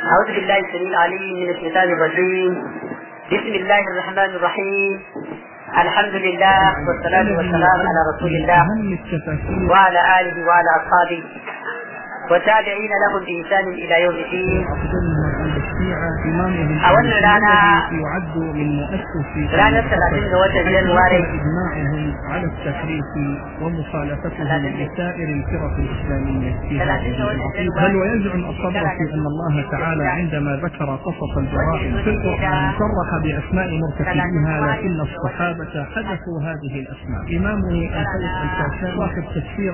أعوذ بالله السميع العليم من الشيطان الرجيم بسم الله الرحمن الرحيم الحمد لله والصلاة والسلام على رسول الله وعلى آله وعلى أصحابه والتابعين لهم بإحسان إلى يوم الدين a wannan rana ranar talatin ga watan januwari على التحريف ومخالفتهم لسائر الفرق الإسلامية في هذه بل ويزعم الصبر في أن الله تعالى عندما ذكر قصص الجرائم في القرآن صرح بأسماء مرتكبيها لكن الصحابة حدثوا هذه الأسماء إمامه الفيصل الكاشان صاحب تفسير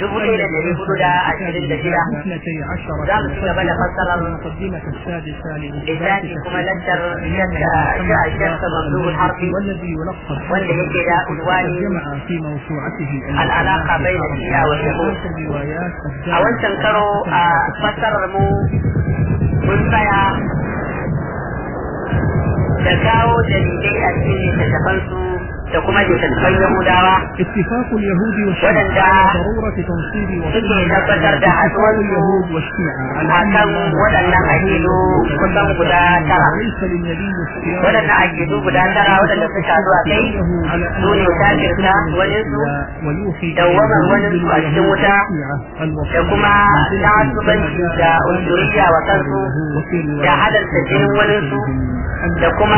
الصادق اثنتي عشر المقدمة السادسة لذاتي كما لنتر الشمس مملوء الحرب والذي يلقب wanda yake da unwani جمع في موسوعته al'alaka bai da shi'a wa yahud الروايات a wancan karo a fassarar mu mun tsaya da kawo dalilai a cikin littattafansu da kuma littattafan yahudawa اتفاق اليهود والشيعة ودن على ضرورة تنصيب suke tabbatar da اتفاق اليهود haɗuwarsu والشيعة على a أن kan الله waɗannan aƙidu kusan guda tara ليس للنبي اختيار waɗannan aƙidu guda tara waɗanda suka haɗu a kai على أن su ne kafirta waninsu ويوحي dawwamar waninsu a cikin wuta da kuma ta'assubanci da unsuriya wa kansu da halarta jinin waninsu da kuma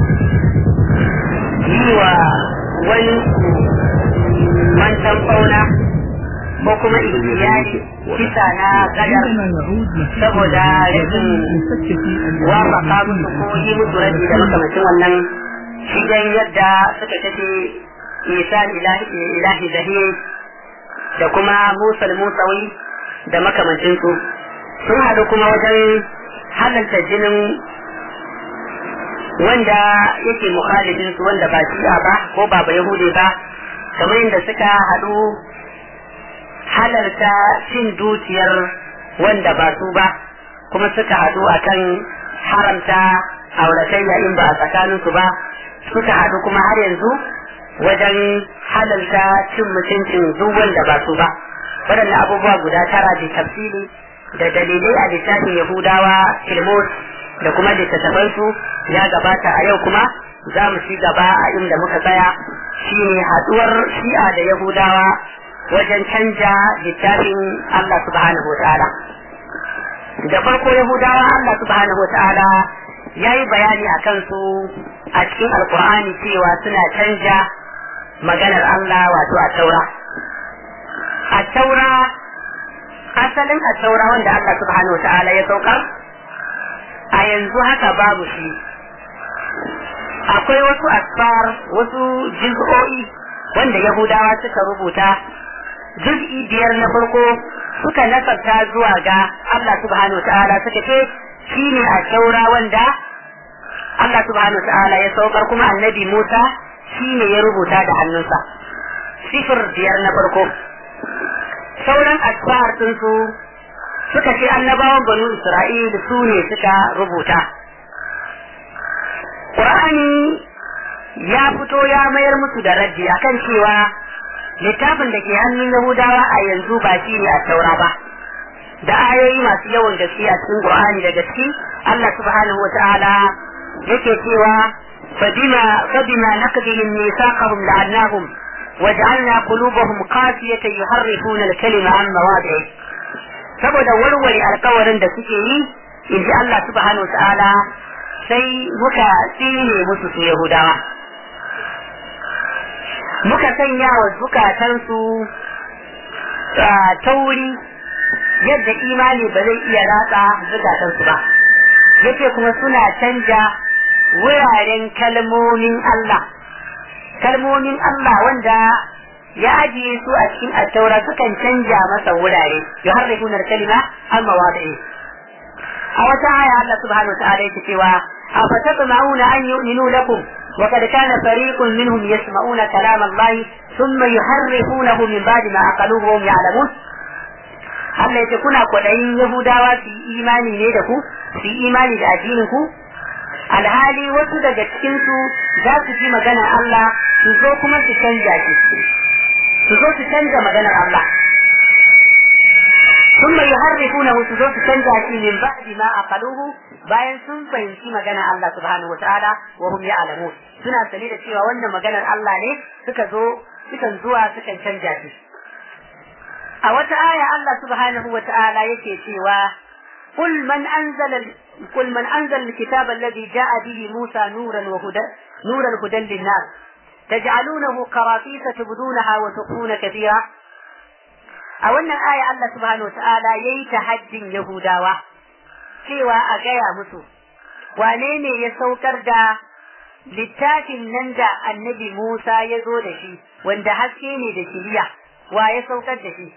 yi wa wani mantan fauna ko kuma ikiyari kisa na gadar saboda rashin wafaka musu ko yi musu rabi da makamacin wannan shigen yadda suka tafi isa ilahi zahir da kuma musal musawi da makamancinsu sun haɗu kuma wajen halarta jinin wanda yake mukhalifin su wanda ba shi'a ba ko ba ba yahudi ba kamar yadda suka haɗu halarta cin dukiyar wanda ba su ba kuma suka haɗu akan haramta auratayya in ba a tsakaninsu ba suka haɗu kuma har yanzu wajen halarta cin mutuncin duk wanda ba su ba waɗannan abubuwa guda tara da tafsiri da dalilai a littafin yahudawa filmos da kuma littattafansu ya gabata a yau kuma za mu ci gaba a inda muka tsaya shine haɗuwar shi'a da yahudawa wajen canja littafin Allah subhanahu wa ta'ala da farko yahudawa Allah subhanahu wa ta'ala ya yi bayani a kansu a cikin alkur'ani cewa suna canja maganar Allah wato a taura a taura asalin a taura wanda Allah subhanahu wa ta'ala ya saukar a yanzu haka babu shi akwai wasu asfar wasu jiz'o'i wanda yahudawa suka rubuta juz'i biyar na farko suka nasarta zuwa ga Allah subhanahu wa ta'ala suka ce shi ne a taura wanda Allah subhanahu wa ta'ala ya saukar kuma annabi Musa shi ne ya rubuta da hannunsa sifir biyar na farko sauran asfar su suka ce annabawan banu Isra'il su ne suka rubuta Qur'ani ya fito ya mayar musu da raddi akan cewa littafin da ke hannun Yahudawa a yanzu ba shi ne a taura ba da ayoyi masu yawan gaske a cikin Qur'ani da gaske Allah subhanahu wata'ala yake cewa fabima fabima naqdihim mithaqahum la'annahum waj'alna qulubahum qasiyatan yuharrifuna al-kalima an mawadi'i saboda warware alkawarin da suke yi in ji Allah subhanahu wata'ala sai muka tsine musu su Yahudawa muka sanya wa zukatansu tauri yadda imani ba zai iya ratsa zukatansu ba yace kuma suna canja wuraren kalmomin Allah kalmomin Allah wanda ya ajiye su a cikin attaura sukan canja masa wurare ya harrifuna kalima an mawadi'i a wata aya Allah subhanahu wa ta'ala yake cewa afatatma'una an yu'minu lakum وقد كان فريق منهم يسمعون كلام الله ثم يحرفونه من بعد ما أقلوه وهم يعلمون Allah ya ce kuna kwaɗayin Yahudawa su yi imani ne da ku, su yi imani da addinin ku? Alhali wasu daga cikinsu za su ji maganar Allah su zo kuma su canja shi. Su zo su canja maganar Allah. ثم يحرفونه su zo su canza shi min ba'di ma aqaluhu bayan sun fahimci magana Allah subhanahu wataala wa hum ya'lamun suna sani da cewa wannan maganar Allah ne suka zo sukan zuwa sukan canja shi a wata aya Allah subhanahu wataala yake cewa قل من أنزل قل من أنزل الكتاب الذي جاء به موسى نورا وهدى نورا هدى للناس تجعلونه قراطيس تبدونها وتخفون كثيرا a wannan aya Allah subhanahu wa ta'ala ya yi haddin Yahudawa cewa a gaya musu wane ne ya saukar da littafin nan da annabi Musa ya zo da shi wanda haske ne da shiriya wa ya saukar da shi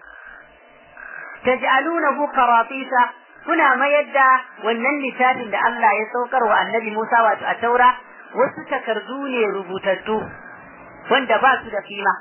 taj'alunahu qaratisa kuna mayar da wannan littafin da Allah ya saukar wa annabi Musa wato a taura wasu takardu ne rubutattu wanda ba su da kima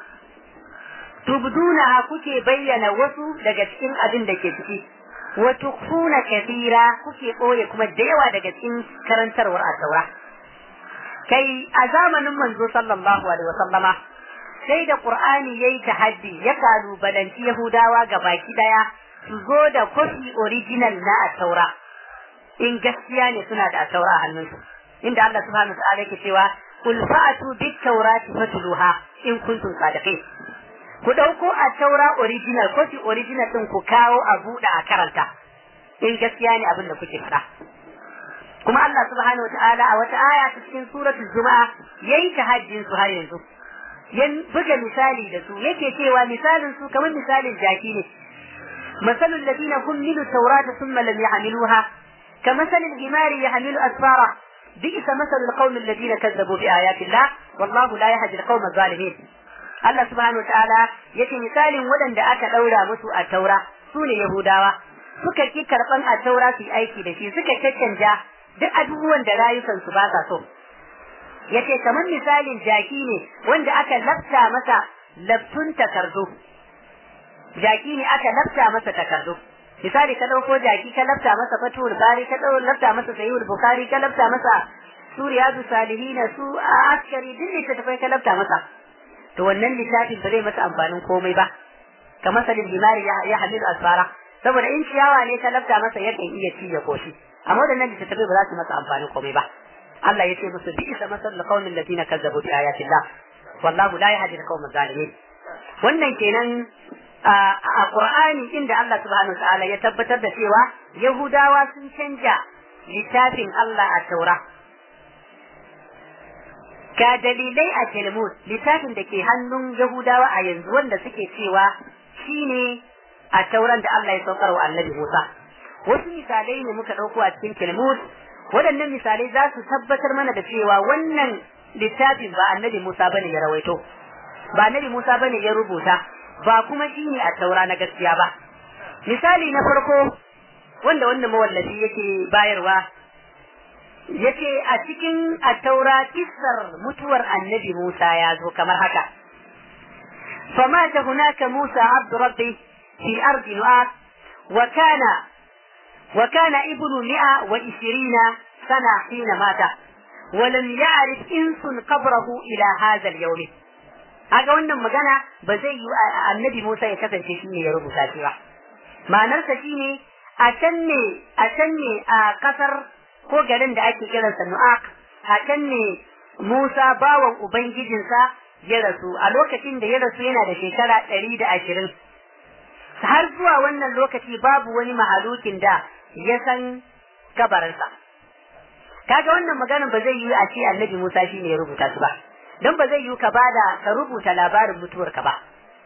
tubduna kuke bayyana wasu daga cikin abin da ke ciki wa tukfuna kathira kuke boye kuma da yawa daga cikin karantarwar at-taura kai a zamanin manzo sallallahu alaihi wasallama sai da qur'ani yayi tahaddi ya kalubalanci yahudawa ga baki daya su zo da kofi original na at-taura in gaskiya ne suna da at-taura a hannunsu inda Allah subhanahu wa ta'ala yake cewa qul fa'atu bit-taurati fatluha in kuntum sadiqin ku ɗauko a taura original kofi original ɗin ku kawo a buɗe a karanta in gaskiya ne abin da kuke faɗa kuma Allah subhanahu wataala a wata aya ta cikin suratul juma'a yayi tahajjin su har yanzu ya buga misali da su yake cewa misalin su kamar misalin jaki ne masalul ladina hummilu tawrata thumma lam yahmiluha كمثل الحمار يحمل أسفارا بئس مثل القوم الذين كذبوا بآيات الله والله لا يهدي القوم الظالمين Allah subhanahu wa ta'ala yake misalin waɗanda aka ɗaura musu a taura su ne Yahudawa suka ki karɓan a taura su aiki da shi suka caccanja duk abubuwan da rayukansu ba sa so yace kamar misalin jaki ne wanda aka lafta masa laftun takardu jaki ne aka lafta masa takardu misali ka ɗauko jaki ka lafta masa fatul bari ka ɗau lafta masa sayyid bukhari ka lafta masa su riyadu salihina su askari duk littattafai ka lafta masa to wannan littafin ba zai masa amfanin komai ba ka masalin limari ya hamilu asfara saboda in ciyawa ne ka lafta masa yakan iya ci ya koshi amma wadannan littattafai ba za su masa amfanin komai ba Allah ya ce musu bi isa masal qaumin ladina kazzabu bi ayatillah wallahu la yahdi al-qawm zalimin wannan kenan a Qur'ani inda Allah subhanahu wa ta'ala ya tabbatar da cewa Yahudawa sun canja littafin Allah a Taura ga dalilai a Talmud littafin da ke hannun Yahudawa a yanzu wanda suke cewa shine a tauran da Allah ya saukar wa Annabi Musa wasu misalai ne muka ɗauko a cikin Talmud waɗannan misalai za su tabbatar mana da cewa wannan littafin ba Annabi Musa bane ya rawaito ba Annabi Musa bane ya rubuta ba kuma shine a taura na gaskiya ba misali na farko wanda wannan mawallafi yake bayarwa yace a cikin attaura kissar mutuwar annabi Musa ya zo kamar haka فمات هناك موسى عبد ربي في أرض نؤاس وكان وكان ابن مئة وعشرين سنة حين مات ولم يعرف إنس قبره إلى هذا اليوم haka wannan magana ba zai yi annabi Musa ya kasance shi ne ya rubuta shi ba ma'anarsa shi ne a can ne a can ne a kasar ko garin da ake kiransa Nu'aq a can ne Musa bawan ubangijinsa ya rasu a lokacin da ya rasu yana da shekara ɗari da ashirin har zuwa wannan lokaci babu wani mahalukin da ya san kabarinsa kaga wannan maganin ba zai yi a ce annabi Musa shi ne ya rubuta su ba don ba zai yi ka bada ka rubuta labarin mutuwarka ba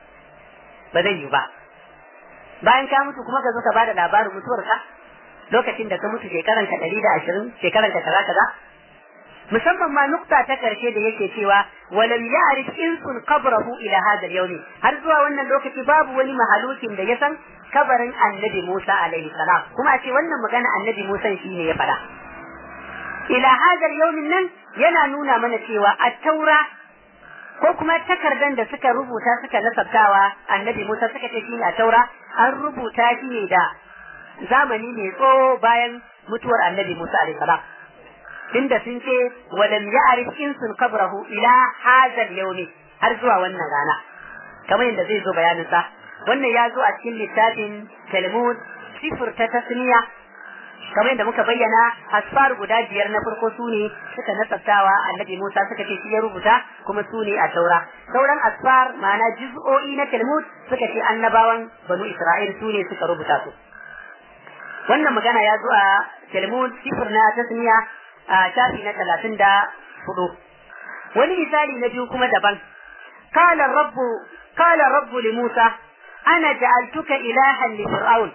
ba zai yi ba bayan ka mutu kuma ka zo ka bada labarin mutuwarka lokacin da ka mutu shekaran ka ɗari da ashirin shekaran ka kaza kaza musamman ma nukta ta karshe da yake cewa walam ya'rif insun qabrahu ila hadha al har zuwa wannan lokaci babu wani mahalukin da ya san kabarin annabi Musa alaihi salam kuma a ce wannan magana annabi Musa shine ya faɗa ila hadha al nan yana nuna mana cewa at-taura ko kuma takardan da suka rubuta suka nasabtawa annabi Musa suka ce shine at-taura an rubuta shi ne da zamani mai tsawo bayan mutuwar annabi Musa alaihi salam inda sun ce walam ya'rif insun qabrahu ila hadha al har zuwa wannan rana kamar yadda zai zo bayanin sa wannan ya zo a cikin littafin talmud sifir ta tasniya kamar yadda muka bayyana asfar guda biyar na farko su ne suka nasabtawa annabi Musa suka ce shi ya rubuta kuma su ne a taura sauran asfar ma'ana juz'o'i na talmud suka ce annabawan banu isra'il su ne suka rubuta su wannan magana ya zo a talmud sifir na tasniya a shafi na talatin da hudu wani misali na biyu kuma daban قال الرب قال الرب لموسى أنا جعلتك إلها لفرعون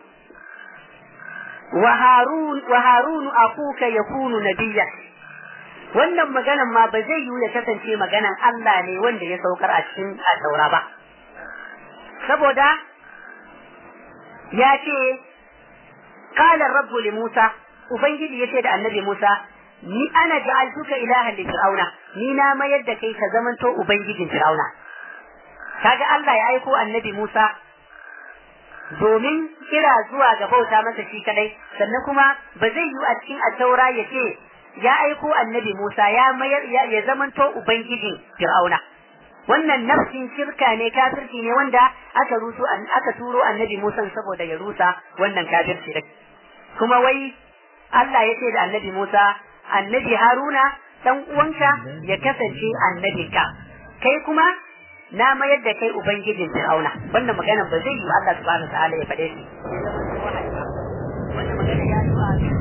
وهارون وهارون أخوك يكون نبيا wannan maganan ma ba zai yiwu ya kasance maganan Allah ne wanda ya saukar a cikin taura ba saboda ya ce qala rabbu li Musa ubangiji yace da annabi Musa ni ana ja'altuka ilahan li fir'auna ni na mayar da kai ka zamanto ubangijin fir'auna kaga Allah ya aiko annabi Musa domin kira zuwa ga bauta masa shi kadai sannan kuma ba zai yi a cikin attaura ya ce ya aiko annabi Musa ya mayar ya zamanto ubangijin Fir'auna wannan nafsin shirka ne kafirci ne wanda aka rusu aka turo annabi Musa saboda ya rusa wannan kafirci din kuma wai Allah ya ce da annabi Musa annabi Haruna dan uwanka ya kasance annabinka kai kuma na mayar da kai ubangijin Fir'auna wannan magana ba zai yi Allah subhanahu wa ta'ala ya faɗe shi wannan magana ya zo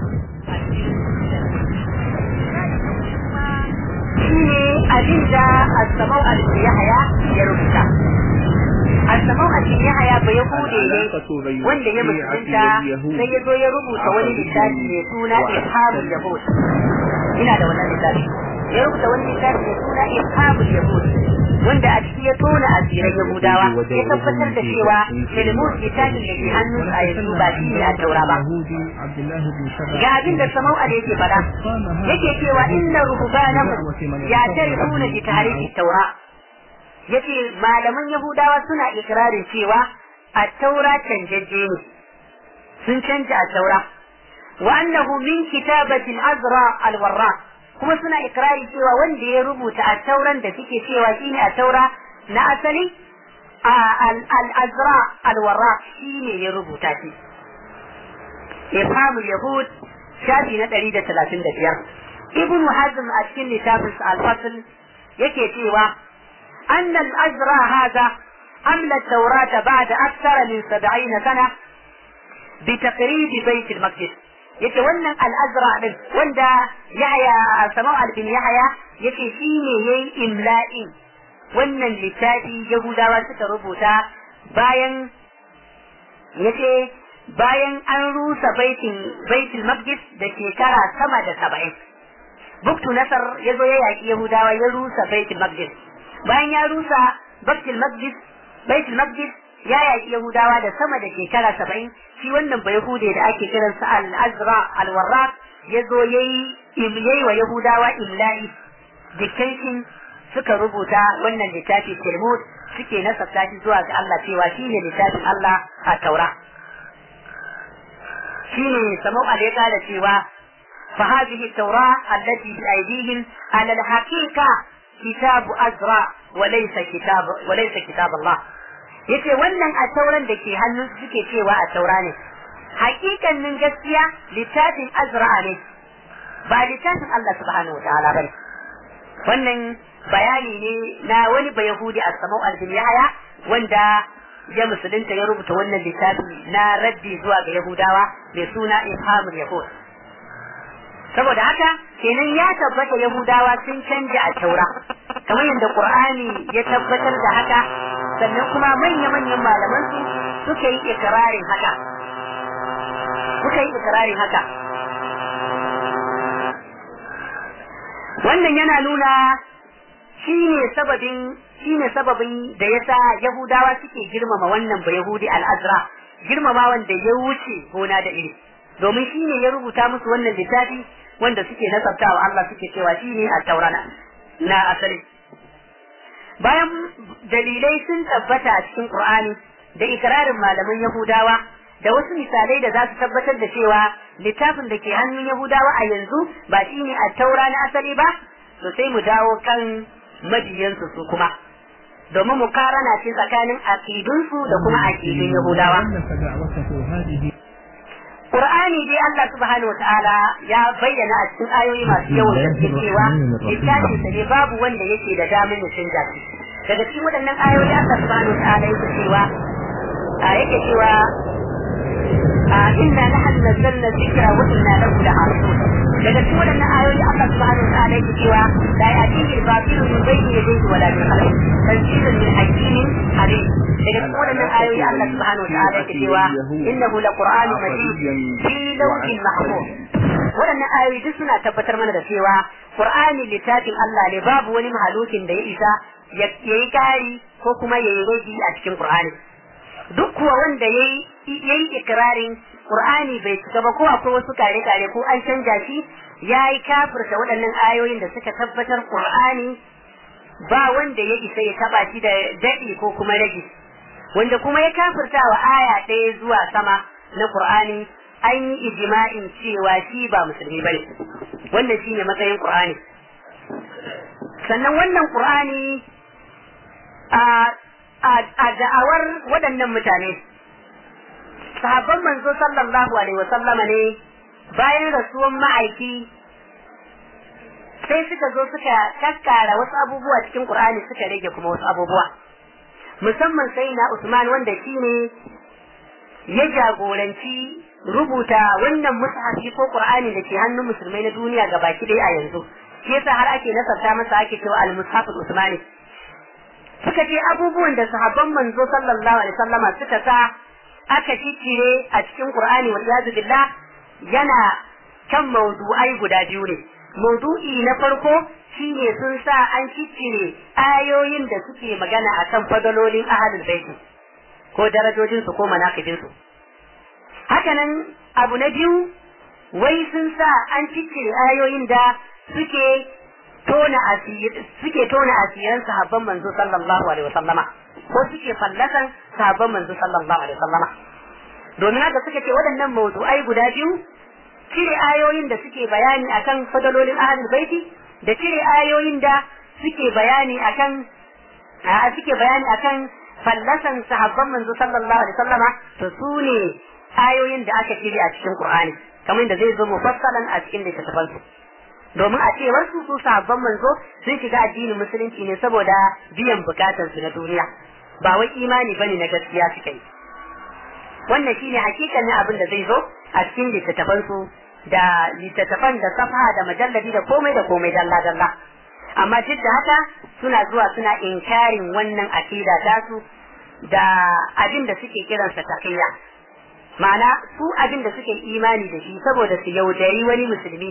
shine abin da Asma'u al-Yahya ya rubuta Asma'u al-Yahya ba ya bude ne wanda ya mutunta sai ya zo ya rubuta wani littafi mai suna Ifhamul Yahud ina da wannan littafi ya rubuta wani littafi mai suna Ifhamul Yahud wanda a ciki ya tona asirin Yahudawa ya tabbatar da cewa Talmud littafin da ke hannun a yanzu ba shi ne a taura ba. Ga abin da Samau da yake fada yake cewa inna ruhbanahum ya tarifuna bi tarihi taura yace malaman Yahudawa suna ikirarin cewa a taura canjajje ne sun canja a taura wa annahu min kitabatin azra al-warra kuma suna ikirari cewa wanda ya rubuta a tauran da suke cewa shine a taura na asali al-azra al-warra shine ya rubuta shi ifhamul yahud shafi na 135 ibn hazm a cikin littafin al-fasl yake cewa anna al-azra hada amla at-taurata ba'da akthara min 70 sana بتقريب بيت المقدس yace wannan al'azra din wanda yahya samau albin yahya yace shi ne yayi imla'in wannan littafi yahudawa suka rubuta bayan yace bayan an rusa baitin baitul maqdis da shekara sama da saba'in buktu nasar ya zo ya yaki yahudawa ya rusa baitul maqdis bayan ya rusa baitul maqdis baitul maqdis ya yaki yahudawa da sama da shekara saba'in shi wannan ba Yahude da ake kiransa al-Azra al-Warraq ya zo yayi yayi wa Yahudawa imla'i dictation suka rubuta wannan littafi Talmud suke nasabta shi zuwa ga Allah cewa shi ne littafin Allah a Taura shi ne samau ya kara cewa فهذه التوراة التي بأيديهم على الحقيقة كتاب أزرع وليس كتاب وليس كتاب الله yace wannan a tauran da ke hannun suke cewa a taura ne hakikanin gaskiya littafin azra'a ne ba littafin Allah subhanahu wa ta'ala bane wannan bayani ne na wani ba yahudi a samau albin yahaya wanda ya musulunta ya rubuta wannan littafi na raddi zuwa ga yahudawa mai suna ifhamul yahud saboda haka kenan ya tabbata yahudawa sun canja a taura kamar yadda qur'ani ya tabbatar da haka sannan kuma manya-manyan malaman su suka yi ikirarin haka suka yi ikirarin haka wannan yana nuna shine sababin shine sababin da yasa yahudawa suke girmama wannan ba yahudi al-azra girmama wanda ya wuce gona da iri domin shine ya rubuta musu wannan littafi wanda suke nasabtawa Allah suke cewa shine at-taurana na asali bayan dalilai sun tabbata a cikin Qur'ani da ikirarin malaman Yahudawa da wasu misalai da za su tabbatar da cewa littafin da ke hannun Yahudawa a yanzu ba shi ne a taura na asali ba to sai mu dawo kan mabiyansu su kuma domin mukarana ce tsakanin aqidunsu da kuma aqidun Yahudawa Qur'ani dai Allah subhanahu wataala ya bayyana a cikin ayoyi masu yawan gaske cewa littafin sa ne babu wanda yake da damar ya canza shi daga cikin waɗannan ayoyi Allah subhanahu wataala yake cewa a yake cewa a inna nahnu nazzalna dhikra wa inna lahu lahafizun daga cikin waɗannan ayoyi Allah subhanahu wataala yake cewa la ya'tihi al-batilu min bayni yadayhi wa la min khalfihi tanzilun min hakimin alim daga cikin waɗannan ayoyi Allah subhanahu wa ta'ala yake cewa innahu laqur'anun majid fi lawhin mahfuz waɗannan ayoyi duk suna tabbatar mana da cewa Qur'ani littafin Allah ne babu wani mahalukin da ya isa ya yi kari ko kuma ya yi rage a cikin Qur'ani duk kuwa wanda ya yi ikirarin Qur'ani bai cika ba ko akwai wasu kare-kare ko an canja shi ya yi kafirta waɗannan ayoyin da suka tabbatar Qur'ani ba wanda ya isa ya taba shi da daɗi ko kuma rage wanda kuma ya kafirta wa aya ɗaya zuwa sama na Qur'ani an yi ijma'in cewa shi ba musulmi bane wannan shine matsayin Qur'ani sannan wannan Qur'ani a a da'awar waɗannan mutane sahabban manzo sallallahu alaihi wasallama ne bayan rasuwan ma'aiki sai suka zo suka kakkara wasu abubuwa cikin Qur'ani suka rage kuma wasu abubuwa musamman sai na Usman wanda shi ne ya jagoranci rubuta wannan mushafi ko Qur'ani da ke hannun musulmai na duniya ga baki ɗaya a yanzu shi yasa har ake nasarta masa ake cewa al-mushaf usmani suka ce abubuwan da sahabban manzo sallallahu alaihi wasallama suka sa aka ciccire a cikin Qur'ani wa iyazu billah yana kan mawdu'ai guda biyu ne mawdu'i na farko shine sun sa an ciccire ayoyin da suke magana akan fadalolin ahlul baiti ko darajojin su ko manaqibin su hakanan abu na biyu wai sun sa an ciccire ayoyin da suke tona asir suke tona asiran sahabban manzo sallallahu alaihi wasallama ko suke fallasan sahabban manzo sallallahu alaihi wasallama domin haka suka ce waɗannan mawdu'ai guda biyu cire ayoyin da suke bayani akan fadalolin ahlul baiti da cire ayoyin da suke bayani akan a suke bayani akan fallasan sahabban manzo sallallahu alaihi wasallama to su ne ayoyin da aka cire a cikin Qur'ani kamar da zai zo mufassalan a cikin littattafan su domin a cewar su su sahabban manzo sun shiga addinin musulunci ne saboda biyan bukatar su na duniya ba wai imani bane na gaskiya suka yi wannan shine hakikanin abin da zai zo a cikin littattafan su da littattafan da safa da majalladi da komai da komai dalla dalla amma duk da haka suna zuwa suna inkarin wannan akida tasu da abin da suke kiransa takiyya ma'ana su abin da suke imani da shi saboda su yaudari wani musulmi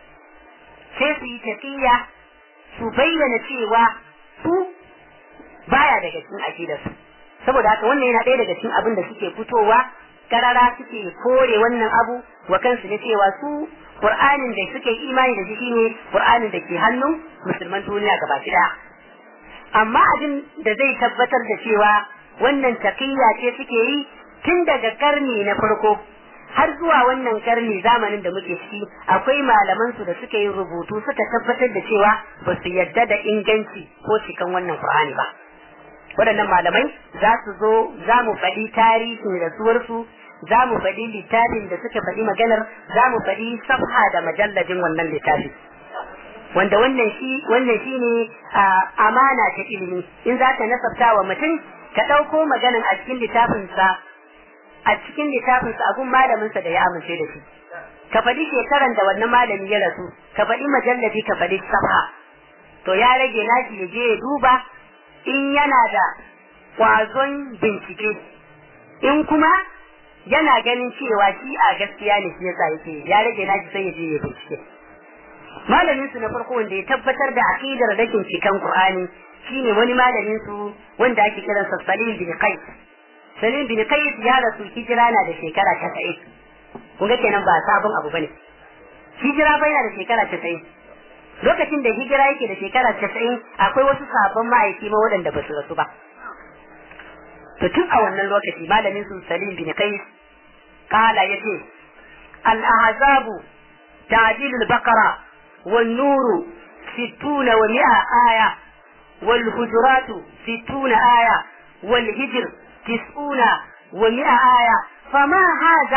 sai su yi takiyya su bayyana cewa su baya daga cikin akidarsu saboda haka wannan yana ɗaya daga cikin abin da suke fitowa karara suke kore wannan abu wa kansu na cewa su Qur'anin da suke imani da shi shine Qur'anin da ke hannun musulman duniya gaba ɗaya amma abin da zai tabbatar da cewa wannan taqiyya ce suke yi tun daga karni na farko har zuwa wannan karni zamanin da muke ciki akwai malaman su da suka yi rubutu suka tabbatar da cewa ba su yadda da inganci ko cikan wannan Qur'ani ba waɗannan malamai za su zo za mu faɗi tarihin rasuwarsu za mu faɗi littafin da suka faɗi maganar za mu faɗi safha da majalladin wannan littafi wanda wannan shi wannan shi ne amana ta ilimi in za ka nasabta wa mutum ka ɗauko maganan a cikin littafinsa a cikin littafinsa a gun malaminsa da ya amince da shi ka faɗi shekaran da wannan malami ya rasu ka faɗi majalladi ka faɗi safha to ya rage nashi ya je ya duba in yana da kwazon bincike in kuma yana ganin cewa shi a gaskiya ne shi yasa yake ya rage nashi sai ya je ya bincike malamin su na farko wanda ya tabbatar da aqidar rashin cikan qur'ani shine wani malamin su wanda ake kiran sa Salim bin Qais Salim bin Qais ya rasu hijira na da shekara 90 kun ga kenan ba sabon abu bane hijira bai na da shekara 90 lokacin da hijira yake da shekara casa'in akwai wasu sabon ma'aiki ma waɗanda ba su rasu ba to tun a wannan lokaci malamin su salim bin kai kala ya ce al-ahzabu ta'dilul baqara wan nuru sittuna wa mi'a aya wal hujuratu sittuna aya wal hijr tis'una wa mi'a aya fama haza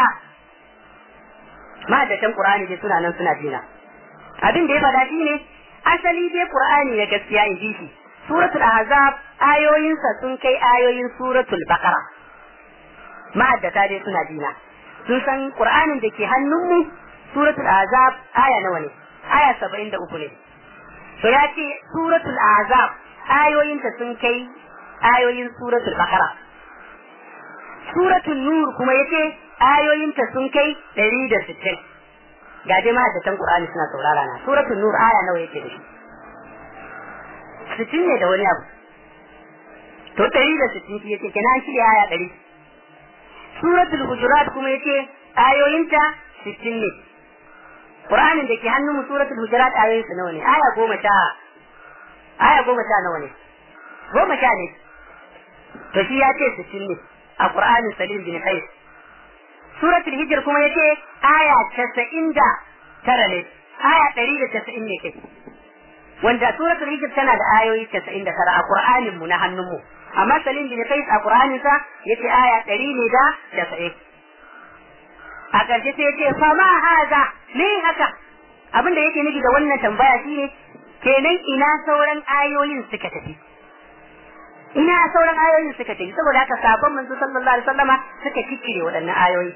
ma da can qur'ani dai suna nan suna jina abin da ya faɗa shine asali dai qur'ani na gaskiya in ji shi suratul ahzab ayoyinsa sun kai ayoyin suratul baqara ma'addata dai suna jina sun san qur'anin da ke hannunmu suratul ahzab aya nawa ne aya 73 ne to ya ce suratul ahzab ayoyinta sun kai ayoyin suratul baqara suratul nur kuma yace ayoyinta sun kai 160 ga dai ma'addatan qur'ani suna saurara na suratul nur aya nawa yake da shi sittin ne da wani abu to ɗari da sittin shi yake kenan shi aya ɗari suratul hujurat kuma yake ayoyinta sittin ne qur'anin da ke hannun mu suratul hujurat ayoyinsa nawa ne aya goma sha aya goma sha nawa ne goma sha ne to shi ya ce sittin ne a qur'anin salim bin qais suratul hijr kuma yake aya casa'in da tara ne aya ɗari da casa'in ne kai wanda suratul hijr tana da ayoyi 99 a Qur'anin mu na hannun mu amma Salim bin Qais a Qur'anin sa yace aya 100 ne da 90 a ƙarshe sai yace fa ma haza me haka abin da yake nufi da wannan tambaya shine kenan ina sauran ayoyin suka tafi ina sauran ayoyin suka tafi saboda haka sabon manzo sallallahu alaihi wasallama suka kikire waɗannan ayoyi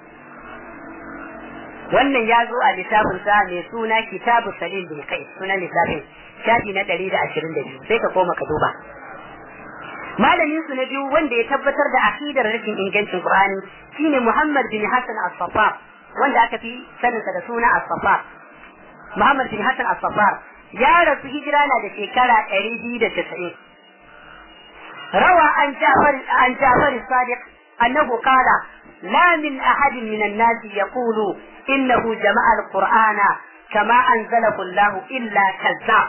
wannan ya zo a littafin sa mai suna kitabu salim bin kai sunan littafin shafi na ɗari da ashirin da biyu sai ka koma ka duba malamin su na biyu wanda ya tabbatar da akidar rashin ingancin qur'ani shine muhammad bin hasan as-safar wanda aka fi saninsa da suna as-safar muhammad bin hasan as-safar ya rasu hijira na da shekara ɗari biyu da casa'in rawa an jafar an jafar sadiq annahu qala لا من أحد من الناس يقول إنه جمع القرآن كما أنزله الله إلا كذاب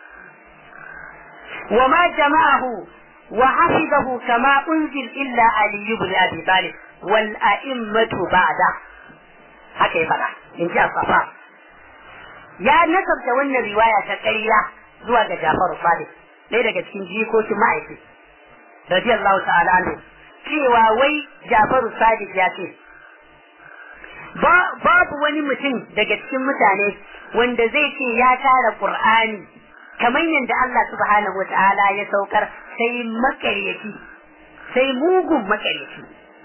وما جمعه وحفظه كما أنزل إلا علي بن أبي طالب والأئمة بعده haka ya faɗa in ji asafa ya nasabta wannan riwaya ta ƙarya zuwa ga Jafaru Sadiq ɗaya daga cikin jikokin ma'aiki radiyallahu ta'ala anhu cewa wai Jafaru Sadiq ya ce babu wani mutum daga cikin mutane wanda zai ce ya tara Qur'ani kamar yadda Allah subhanahu wata'ala ya saukar sai makaryaci sai mugun makaryaci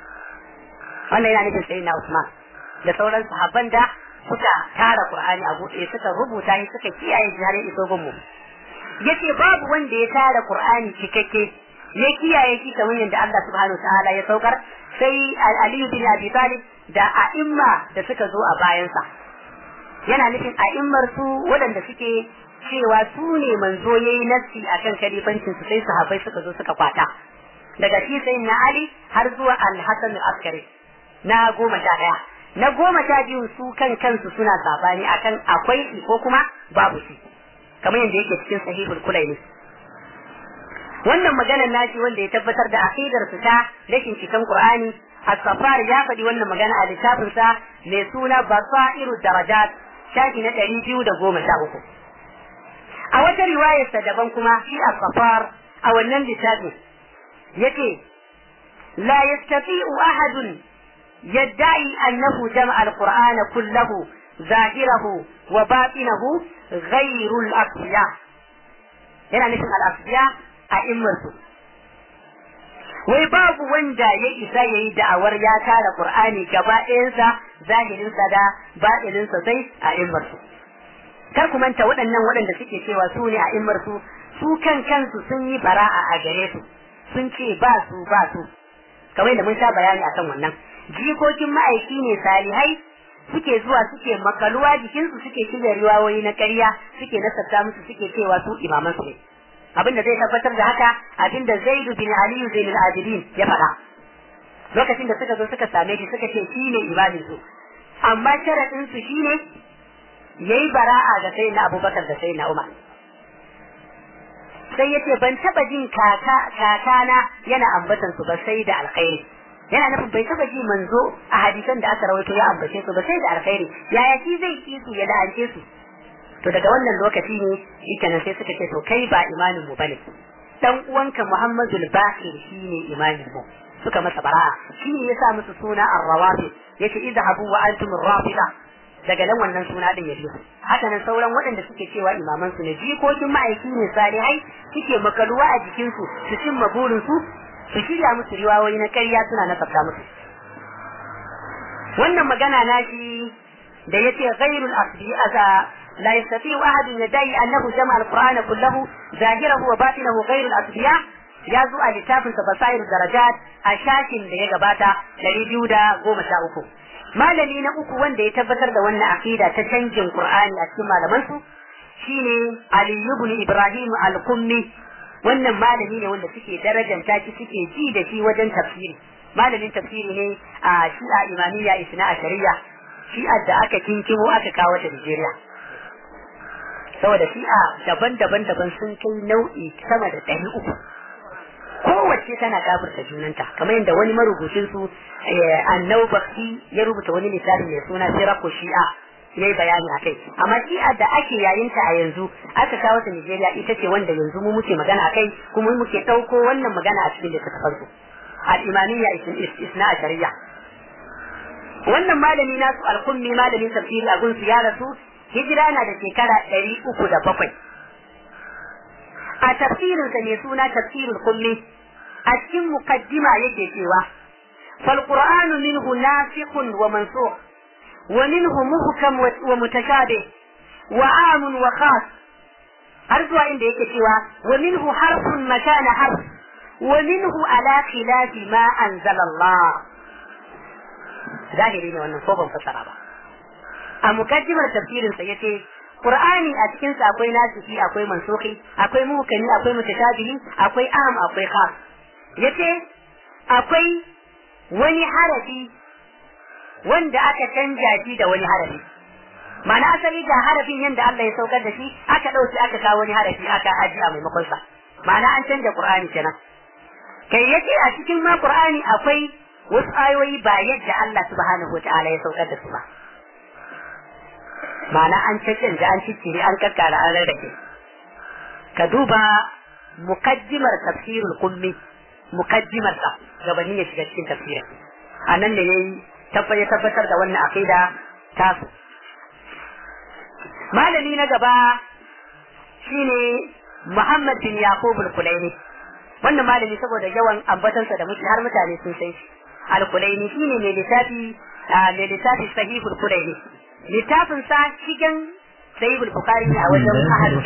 wannan yana nufin sai na Usman da sauran sahabban da suka tara Qur'ani a buɗe suka rubuta shi suka kiyaye shi har ya iso gunmu yace babu wanda ya tara Qur'ani cikakke ya kiyaye shi kamar yadda Allah subhanahu ta'ala ya saukar sai Aliyu bin Abi Talib da a'imma da suka zo a bayansa yana nufin a'immar su waɗanda suke cewa su ne manzo yayi nassi akan kalifancin su sai sahabbai suka zo suka kwata daga shi sai na Ali har zuwa Al-Hasan al-Askari na goma sha ɗaya na goma sha biyu su kan kansu suna sabani akan akwai shi ko kuma babu shi kamar yadda yake cikin sahihul kulaini wannan maganar nashi wanda ya tabbatar da aqidar su ta rashin cikan qur'ani as-safar ya faɗi wannan magana a littafin sa mai suna basairu darajat shafi na ɗari biyu da goma sha uku a wata riwayar sa daban kuma shi as-safar a wannan littafin yake la yastati'u ahadun يدعي أنه جمع القرآن كله ظاهره وباطنه غير الأصفياء هنا نسمع الأصفياء أئمته wai babu wanda ya isa ya yi da'awar ya tara Qur'ani gaba ɗayansa zahirinsa da baɗininsa sai a immarsu. Kar ku manta waɗannan waɗanda suke cewa su ne a immarsu su kan kansu sun yi bara'a a gare su sun ce ba su ba su kamar da mun sha bayani akan wannan. jikokin ma'aiki ne salihai suke zuwa suke makaluwa jikinsu suke shirya riwayoyi na ƙarya suke nasarta musu suke cewa su imaman su ne abin da zai tabbatar da haka abin da zaidu bin aliyu zainul abidin ya faɗa lokacin da suka zo suka same shi suka ce shi ne imamin su amma sharaɗin su shine yayi bara'a ga sayyidina abubakar da sayyidina umar sai yace ban taba jin kaka kakana yana ambatan su ba sai da alkhairi yana nufin bai taba ji manzo a hadisan da aka rawaito ya ambace su ba sai da alkhairi yaya shi zai ki su ya la'ance su to daga wannan lokaci ne ita nan sai suka ce to kai ba imamin mu bane dan uwanka Muhammadu al-Baqir shine imamin mu suka masa bara'a shi ne yasa musu suna ar-rawafi yace idhabu wa antum ar-rafida daga nan wannan suna din ya biyo haka nan sauran waɗanda suke cewa imaman su ne jikokin ma'aiki ne salihai suke makaluwa a jikin su su cimma burin su su shirya musu riwayoyi na ƙarya suna nasabta musu wannan magana na shi da yace ghairul asbi aza لا يستطيع أحد يدعي أنه جمع القرآن كله ظاهره وباطنه غير الأصبياء ya zo a littafin sa basair darajat a shafin da ya gabata dari biyu da goma sha uku malami na uku wanda ya tabbatar da wannan aqida ta canjin qur'ani a cikin malaman su shine ali ibn ibrahim al-kummi wannan malami ne wanda suke darajanta shi suke ji da shi wajen tafsiri malamin tafsiri ne a shi'a imamiyya isna a shari'a shi'a da aka kinkimo aka kawo ta Nigeria saboda shi'a daban-daban daban sun kai nau'i sama da ɗari uku kowace tana kafirta junanta kamar yadda wani marubucin su annau bakti ya rubuta wani littafi mai suna siraku shi'a ya yi bayani a kai amma shi'a da ake yayin ta a yanzu aka kawo ta Nigeria ita ce wanda yanzu mu muke magana a kai kuma muke ɗauko wannan magana a cikin littattafan su al-imamiyya isna a shari'a wannan malami nasu al-kummi malamin tafsiri a gunsu ya rasu hijira na da shekara ɗari uku da bakwai a tafsirinsa mai suna tafsirul kulli a cikin mukaddima yake cewa فالقرآن منه ناسخ ومنسوخ ومنه محكم ومتشابه وعام وخاص أرجو عند يكتوى ومنه حرف مكان حرف ومنه على خلاف ما أنزل الله ظاهرين وأنه صوبا فسرابا أمكدمة تفسير سيتي Qur'ani a cikin sa akwai nasiki akwai mansuki akwai muhkami akwai mutashabihi akwai am akwai khas yace akwai wani harafi wanda aka canja shi da wani harafi ma'ana asali ga harafin yanda Allah ya saukar da shi aka dauki aka kawo wani harafi aka aji a maimakon sa ma'ana an canja Qur'ani kenan kai yace a cikin ma Qur'ani akwai wasu ayoyi ba yadda Allah subhanahu wataala ya saukar da su ba ma'ana an cikin da an ciccire an kakkara an rarrake ka duba mukaddimar tafsirul kummi mukaddimar sa gabanin ya shiga cikin tafsirin a nan da yayi tabbatar tabbatar da wannan aqida ta su malami na gaba shine Muhammad bin Yaqub al-Kulaini wannan malami saboda yawan ambatansa da muke har mutane sun sai al-Kulaini shine mai littafi mai littafi sahihul Kulaini littafin sa cikin sahihul bukhari a wajen ahlul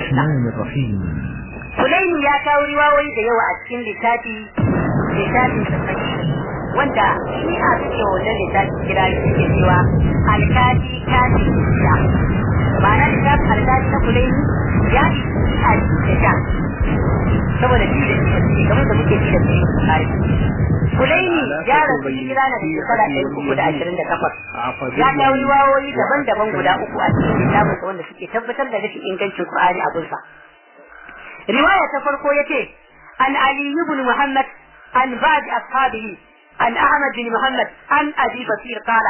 Kulaini ya kawo riwayoyi da yawa a cikin littafi littafin sa wanda shi a suke wajen littafi kira shi ke cewa alkali kafi ya ma'ana littafin alkali na Kulaini ya fi a cikin da saboda shi da shi kamar da muke ji da shi bukhari Kulaini ya rasu hijira na da shekara ɗari uku da ashirin da takwas. Ya kawo riwayoyi daban-daban guda uku a cikin littafinsa wanda suke tabbatar da rashin ingancin Qur'ani a gunsa. Riwaya ta farko ya ce, An Ali ibn Muhammad an ba'd ashabihi an Ahmad bin Muhammad an Abi Basir qala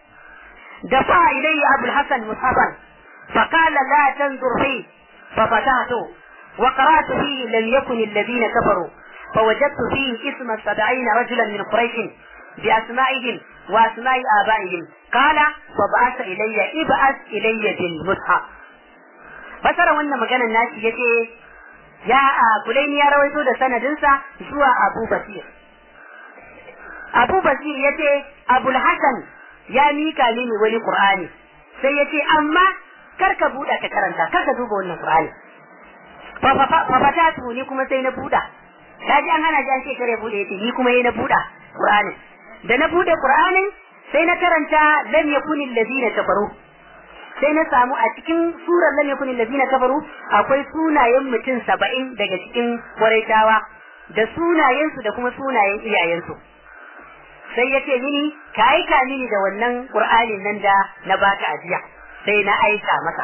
دفع إلي أبو الحسن مصحفا فقال لا تنظر فيه ففتحته وقرأت فيه لم يكن الذين كفروا فوجدت فيه اسم سبعين رجلا من قريش بأسمائهم وأسماء آبائهم قال فبعث إلي ابعث إلي بالمصحف فسر wannan maganar nashi yace ya Kulaini ya rawaito da sanadinsa zuwa Abu Basir Abu Basir yace Abul Hasan ya mika mini wani Qur'ani sai yace amma kar ka buɗa ka karanta kar ka duba wannan Qur'ani fa fa fa ni kuma sai na buɗa kaji an hana ji an ce kare bude yace ni kuma yayi na buda Qur'anin da na bude Qur'anin sai na karanta lam yakuni alladhina kafaru sai na samu a cikin surar lam yakuni alladhina kafaru akwai sunayen mutum saba'in daga cikin Quraishawa da sunayensu da kuma sunayen iyayensu sai ya ce mini ka aika mini da wannan Qur'anin nan da na baka ajiya sai na aika masa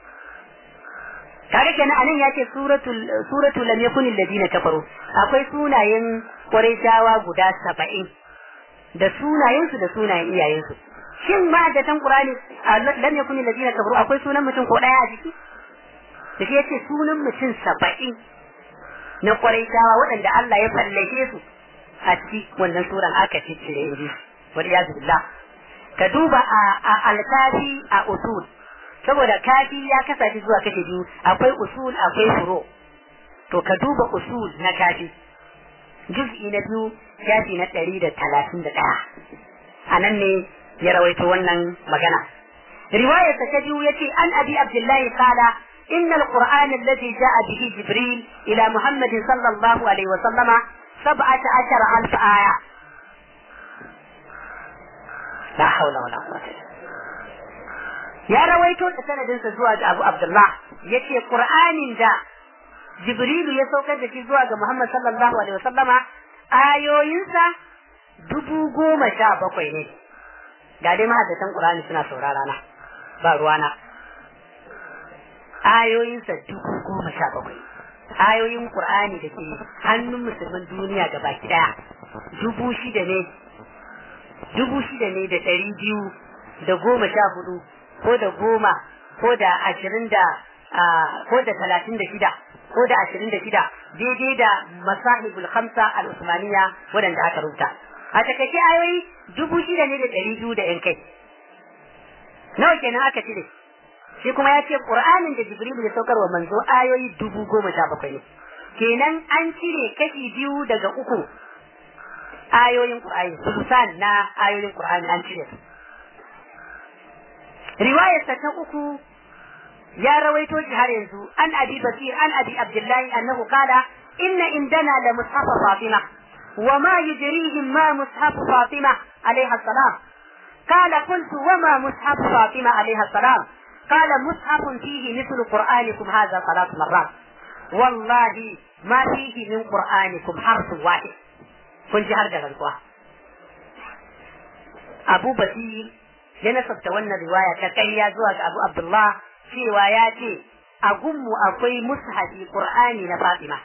kaga kenan anan ya ce suratul suratul lam yakun alladina kafaru akwai sunayen quraishawa guda 70 da sunayen su da sunayen iyayen su shin ma da tan qur'ani lam yakun alladina kafaru akwai sunan mutum ko daya a jiki da shi yace sunan mutum saba'in na ƙwaraitawa waɗanda Allah ya fallake su a ciki wannan suran aka ciccire inji wal iyaz billah ka duba a alkafi a usul saboda kafi ya kasance zuwa kashe biyu akwai usul akwai furo to ka duba usul na kafi juz'i na biyu shafi na ɗari da talatin da ɗaya a nan ne ya rawaito wannan magana riwayar ta biyu ya ce an abi abdullahi kala إن القرآن الذي جاء به جبريل إلى محمد صلى الله عليه وسلم سبعة عشر ألف آية لا حول ولا قوة يا رويتو سند زواج أبو عبد الله يكي قرآن دا جبريل يسوك da shi zuwa ga Muhammad sallallahu alaihi wasallama ayoyinsa dubu goma sha bakwai ne ga dai mahaddatan Qur'ani suna saurara na ba ruwana ayoyinsa dubu goma sha bakwai ayoyin Qur'ani da ke hannun musulman duniya ga baki daya dubu shida ne dubu shida ne da ɗari biyu da goma sha hudu ko da goma ko da ashirin da ko da talatin da shida ko da ashirin da shida daidai da masahibul khamsa al-usmaniya waɗanda aka rubuta a takaice ayoyi dubu shida ne da ɗari biyu da yan kai nawa kenan aka cire shi kuma ya ce ƙur'anin da jibrilu ya saukar wa manzo ayoyi dubu goma sha bakwai ne kenan an cire kashi biyu daga uku ayoyin ƙur'ani sulusan na ayoyin ƙur'ani an cire su riwayarsa ta uku ya rawaito shi har yanzu an abi basir an abi abdullahi annahu qala inna indana la mushaf fatima wa ma yudrihim ma mushaf fatima alaiha salam قال قلت وما مصحف فاطمة عليها السلام قال مصحف فيه مثل قرآنكم هذا ثلاث مرات والله ما فيه من قرآنكم حرف واحد kun ji har da rantsuwa Abu Basir ya nasabta wannan riwaya ta ƙarya zuwa ga Abu Abdullah cewa ya ce a gunmu akwai mushafi Qur'ani na Fatima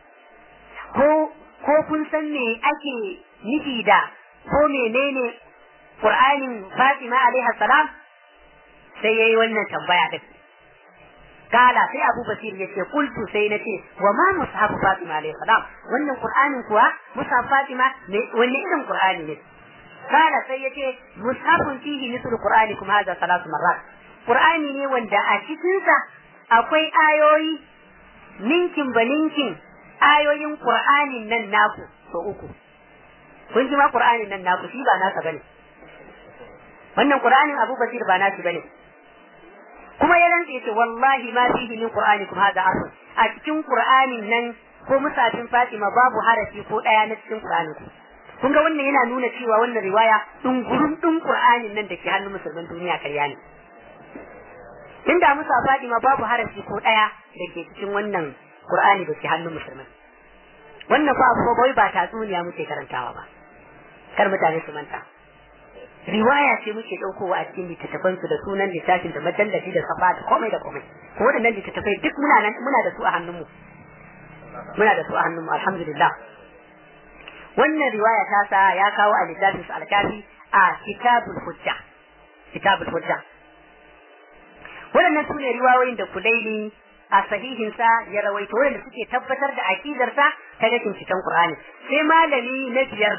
ko ko kun san me ake nufi da ko menene Qur'anin Fatima alaiha salam sai yayi wannan tambaya din kala sai Abu Basir ya ce kultu sai na ce wa ma mushafu Fatima alaihi salam wannan Qur'anin kuwa mushaf Fatima ne wanne irin Qur'ani ne kala sai ya ce mushafun fihi mislu Qur'ani kuma hada salatu marrat Qur'ani ne wanda a cikin sa akwai ayoyi ninkin ba ninkin ayoyin Qur'anin nan naku so uku kun ji ma Qur'anin nan naku shi ba nasa bane wannan Qur'anin Abu Basir ba nashi bane kuma ya rantse ce wallahi ma fihi min qur'anikum hada harf a cikin qur'anin nan ko musafin Fatima babu harafi ko daya na cikin qur'anin ku kun ga wannan yana nuna cewa wannan riwaya dungurun din qur'anin nan da ke hannun musulman duniya karya ne inda musa Fatima babu harafi ko daya da ke cikin wannan qur'ani da ke hannun musulman wannan fa abu bai ba tatsuniya muke karantawa ba kar mutane su manta riwaya ce muke ɗaukowa a cikin littattafan su da sunan littafin da majallafi da safa da komai da komai ko waɗannan littattafai duk muna nan muna da su a hannunmu muna da su a hannunmu alhamdulillah wannan riwaya ta sa ya kawo a littafin su alkafi a kitabul hujja kitabul hujja waɗannan su ne riwayoyin da kulaini a sahihinsa ya rawaito wanda suke tabbatar da aqidarsa ta rashin cikin Qur'ani sai malami na biyar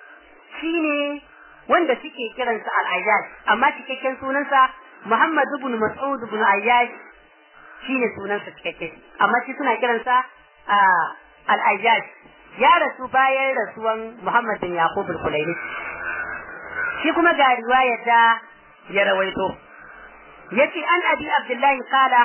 shine wanda suke kiransa al-Ayyash amma cikakken sunansa Muhammad ibn Mas'ud ibn Ayyash shine sunansa cikakke amma shi suna kiransa al-Ayyash ya rasu bayan rasuwan Muhammad bin Yaqub al-Kulaini shi kuma ga riwayar da ya rawaito yace an abi Abdullahi qala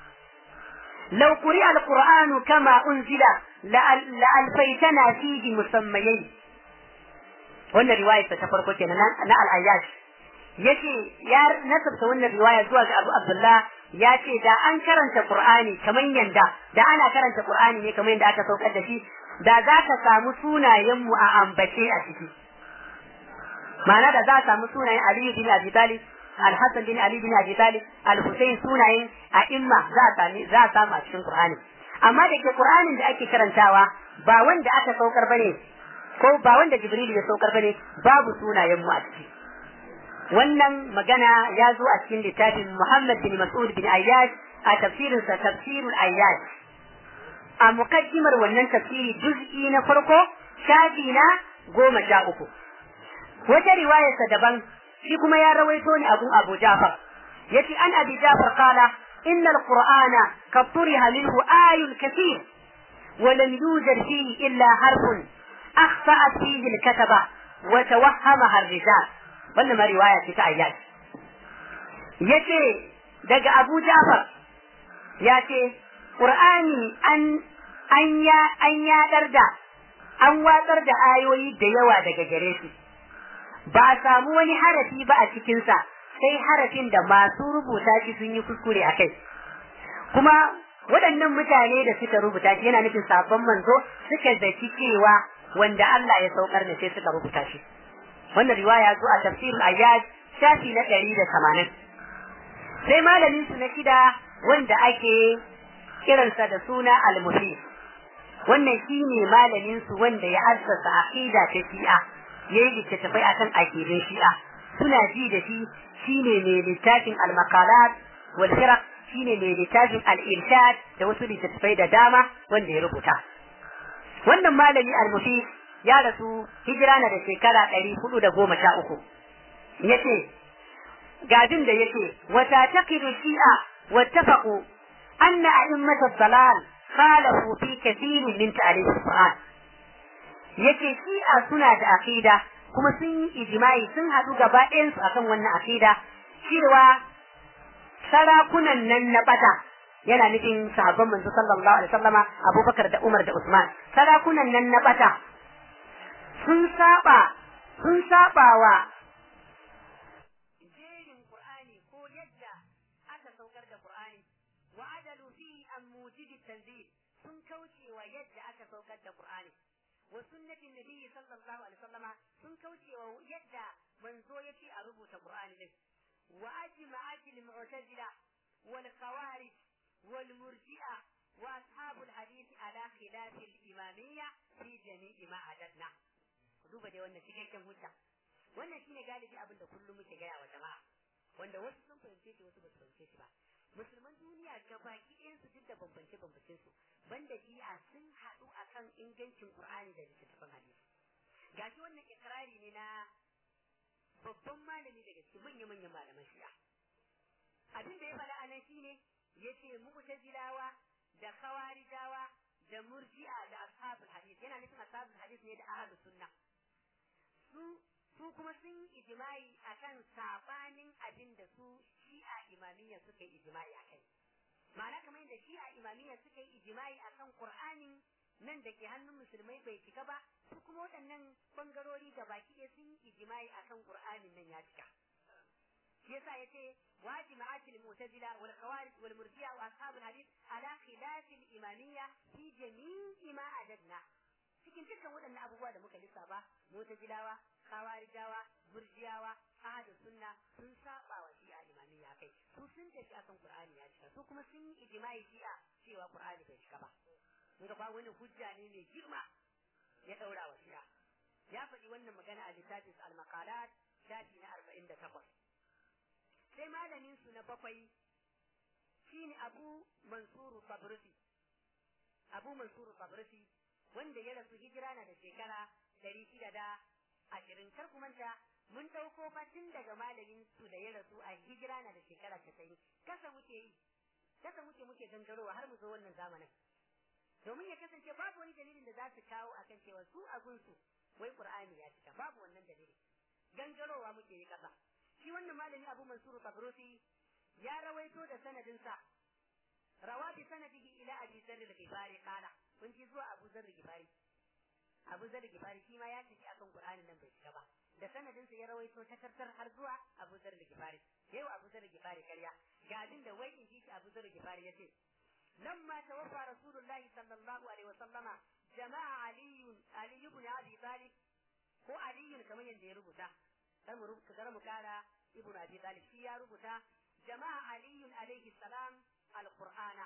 لو قرئ القرآن كما أنزل لألفيتنا فيه مسميين wannan riwaya ta farko kenan na al-ayyash yace ya nasabta wannan riwaya zuwa ga Abu Abdullah ya ce da an karanta Qur'ani kamar yanda da ana karanta Qur'ani ne kamar yanda aka saukar da shi da za ka samu sunayen mu a ambace a ciki ma'ana da za ka samu sunayen Ali bin Abi Talib Al-Hassan bin Ali bin Abi Talib Al-Husayn sunayen a imma za a sami za a samu a cikin Qur'ani amma da ke Qur'anin da ake karantawa ba wanda aka saukar bane ko ba wanda Jibril ya saukar bane babu sunayen mu a ciki wannan magana ya zo a cikin littafin Muhammad bin Mas'ud bin Ayyash a tafsirinsa tafsirul Ayyash a mukaddimar wannan tafsiri juz'i na farko shafi na goma sha uku wata riwayarsa daban shi kuma ya rawaito ni abun Abu Ja'far yace an Abi Ja'far qala inna al-Qur'ana qad turiha minhu ayun kathir ولم يوجد فيه إلا حرف أخطأت فيه الكتبة وتوهمها الرجال wannan ma riwaya ce ta ayyad yace daga Abu Ja'far ya ce Qur'ani an an ya an yadar da an watsar da ayoyi da yawa daga gare shi ba a samu wani harafi ba a cikin sa sai harafin da masu rubuta shi sun yi kuskure a kai kuma waɗannan mutane da suka rubuta shi yana nufin sabon manzo suka zaki cewa wanda Allah ya saukar ne sai suka rubuta shi wannan riwaya zo a tafsirul ayyad shafi na ɗari da tamanin sai malamin su na shida wanda ake kiransa da suna al-mufi wannan shine malamin su wanda ya assasa aqida ta shi'a yayi littattafai akan aqidin shi'a suna ji da shi shine mai littafin al-maqalat wal firaq shine mai littafin al-irshad da wasu littattafai da dama wanda ya rubuta wannan malami al-mufi ya rasu hijira na da shekara ɗari hudu da goma sha uku ya ce gadin da yake wata taqidu shi'a wattafaqu anna a'immata dalal khalafu fi kathirin min ta'rif al-Qur'an yace shi'a suna da aqida kuma sun yi ijma'i sun haɗu gaba ɗayan su akan wannan aqida cewa sarakunan nan na bata yana nufin sahabban manzo sallallahu alaihi wasallama Abubakar da Umar da Usman sarakunan nan na bata sun saba sun saba wa jerin Qur'ani ko yadda aka saukar da Qur'ani wa adalu fi an mujidi tanzil sun kauce wa yadda aka saukar da Qur'ani wa sunnatin nabiyyi sallallahu alaihi wasallama sun kauce wa yadda manzo yace a rubuta Qur'ani din wa ajma'at al-mu'tazila wal khawarij wal murji'a wa ashabul hadith ala khilaf al-imamiyya fi jami'i ma adadna duba dai wannan cikakken hujja wannan shine galibi abin da kullum muke gaya wa jama'a wanda wasu sun fahimce shi wasu ba su fahimce shi ba musulman duniya ga baki ɗayan su duk da bambance bambancen su banda jiya sun haɗu akan ingancin qur'ani da littattafan hadisi gashi wannan ikrari ne na babban malami daga cikin manya-manyan malaman shi'a abin da ya faɗa a nan shine yace mu'tazilawa da khawarijawa da murji'a da ashabul hadith yana nufin ashabul hadith ne da ahlus sunna su su kuma sun yi ijma'i akan sabanin abin da su shi'a imamiyya suka yi ijma'i akai ma'ana kamar yadda shi'a imamiyya suka yi ijma'i akan qur'anin nan da ke hannun musulmai bai cika ba su kuma waɗannan bangarori da baki ɗaya sun yi ijma'i akan qur'anin nan ya cika shi yasa yace واجمعات المعتزلة والخوارج والمرجئة وأصحاب الحديث على خلاف الإمامية في جميع ما أجدنا cikin dukkan waɗannan abubuwa da muka lissafa mutazilawa khawarijawa burjiyawa ahadu sunna sun saba wa shi'a imamiyya kai su sun tafi akan qur'ani ya cika su kuma sun yi ijma'i shi'a cewa qur'ani bai cika ba mun ba wani hujja ne mai girma ya daura wa shi'a ya faɗi wannan magana a littafin al-maqalat shafi na 48 sai malamin su na bakwai shine Abu Mansur Tabrisi Abu Mansur Tabrisi wanda ya rasu hijira na da shekara ɗari shida da ashirin kar ku manta mun ɗauko fatin daga malamin su da ya rasu a hijira na da shekara casa'in kasa muke yi kasa muke muke gangarowa har mu zo wannan zamanin domin ya kasance babu wani dalilin da za su kawo akan cewa su a gunsu wai qur'ani ya cika babu wannan dalili gangarowa muke yi kasa shi wannan malami Abu Mansur Tabrusi ya rawaito da sanadinsa rawa bi sanadihi ila Abi Dharr al-Ghifari qala kun ji zuwa Abu Dharr al-Ghifari Abu Dharr al-Ghifari shi ma ya tafi akan Qur'anin nan bai cika ba da sanadinsa ya rawaito ta tartar har zuwa Abu Dharr al-Ghifari yau Abu Dharr al-Ghifari karya ga abin da wai in ji shi Abu Dharr al-Ghifari yace لما توفى رسول الله صلى الله عليه وسلم جمع علي علي بن ابي طالب هو علي كما يندي ربطه kar mu kar mu kara ibn abi talib shi ya rubuta jama'a ali alaihi salam alqur'ana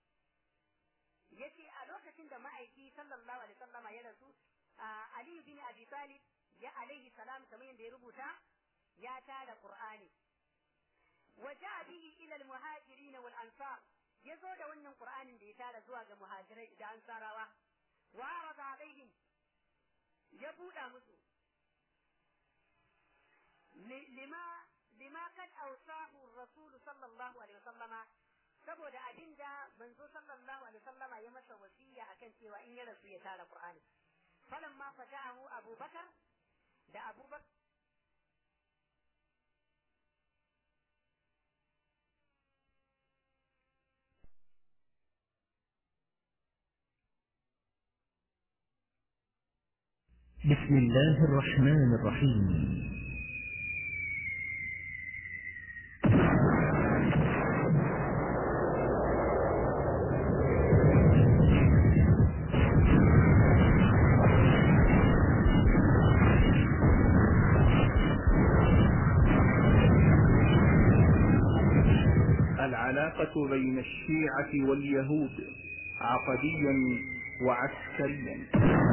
yace a lokacin da ma'aiki sallallahu alaihi wasallama ya rasu ali bin abi talib ya alaihi salam kamar yadda ya rubuta ya tara qur'ani وجاء به إلى المهاجرين والأنصار يزود ون القرآن دي تارى زواج مهاجرين دا أنصاروا وعرض عليهم يبودا مسو لما لما قد أوصاه الرسول صلى الله عليه وسلم saboda abin da manzo sallallahu alaihi wasallama ya masa wasiya akan cewa in ya rasu ya tara Qur'ani falamma fata'ahu Abu Bakar da Abu Bakar بسم الله الرحمن الرحيم العلاقة بين الشيعة واليهود عقديا وعسكريا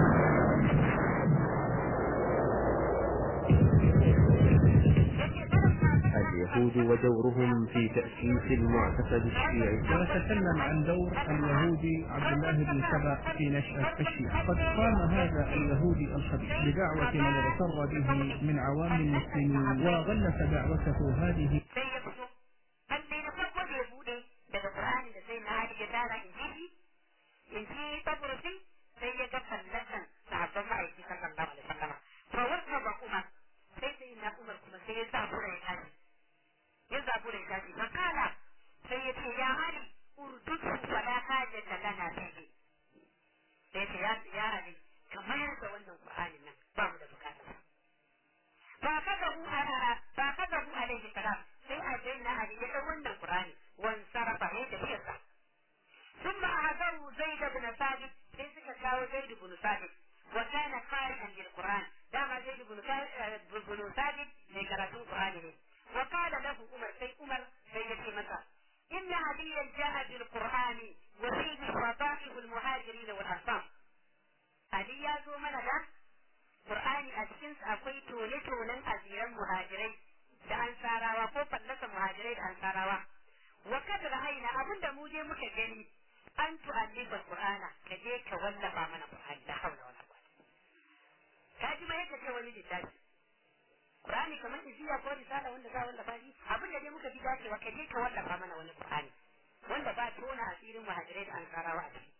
اليهود ودورهم في تأسيس المعتقد الشيعي ونتكلم عن دور اليهودي عبد الله بن سبأ في نشأة الشيعة قد قام هذا اليهودي الخبيث بدعوة من اغتر به من عوام المسلمين وغلف دعوته هذه sai ya fito an dai na farko da ya bude daga Qur'ani da sai na hadi ya tara in ji shi in ji taburusi sai ya ga fallatan sahabban ma'aiki sallallahu alaihi wasallam to wata ba kuma sai sai na Umar kuma sai ya zabura ya tashi ya zabura ya tashi fa kala sai ya ce ya Ali urdutu fala hajata lana fihi sai ce ya ya Ali kamar da wannan Qur'ani nan ba mu da bukatar فأخذه فأخذه عليه السلام sai a daina a ya ɗau wannan Qur'ani wan sarafa ya tafiyarsa ثم أعذروا زيد بن ثابت sai suka kawo زيد بن ثابت وكان قارئا للقرآن دام زيد بن بن ثابت من قراءة القرآن ne وقال له عمر سي عمر سي يتي مكة إن عليا جاء بالقرآن وفيه فضائح المهاجرين والأنصار علي يا زو من Qur'ani a cikinsa akwai tone-tonen asiran muhajirai da ansarawa ko fallasa muhajirai da ansarawa. Wa kad ra'ayna abinda mu je muka gani an tu'allifa Qur'ana ka je ka wallafa mana Qur'ani da haula wala quwwata. Ka ji ma yadda ce wani littafi. Qur'ani kamar iziya ko risala wanda za wallafa shi abinda dai muka ji dacewa ka je ka wallafa mana wani Qur'ani wanda ba tona asirin muhajirai da ansarawa a ciki.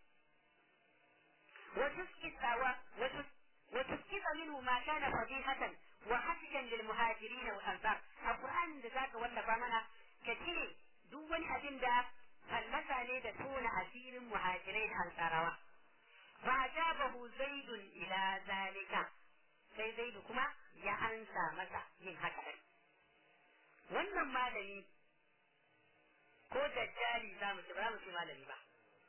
وتسكت وتسكت منه ما كان فضيحة وحسكا للمهاجرين والأنصار القرآن da zaka wallafa mana ka cire duk wani abin da fallasa ne da tona asirin muhajirai da ansarawa fa ajabahu zaidun ila zalika sai zaidu kuma ya ansa masa yin haka din wannan malami ko dajjali za mu ci ba mu ce malami ba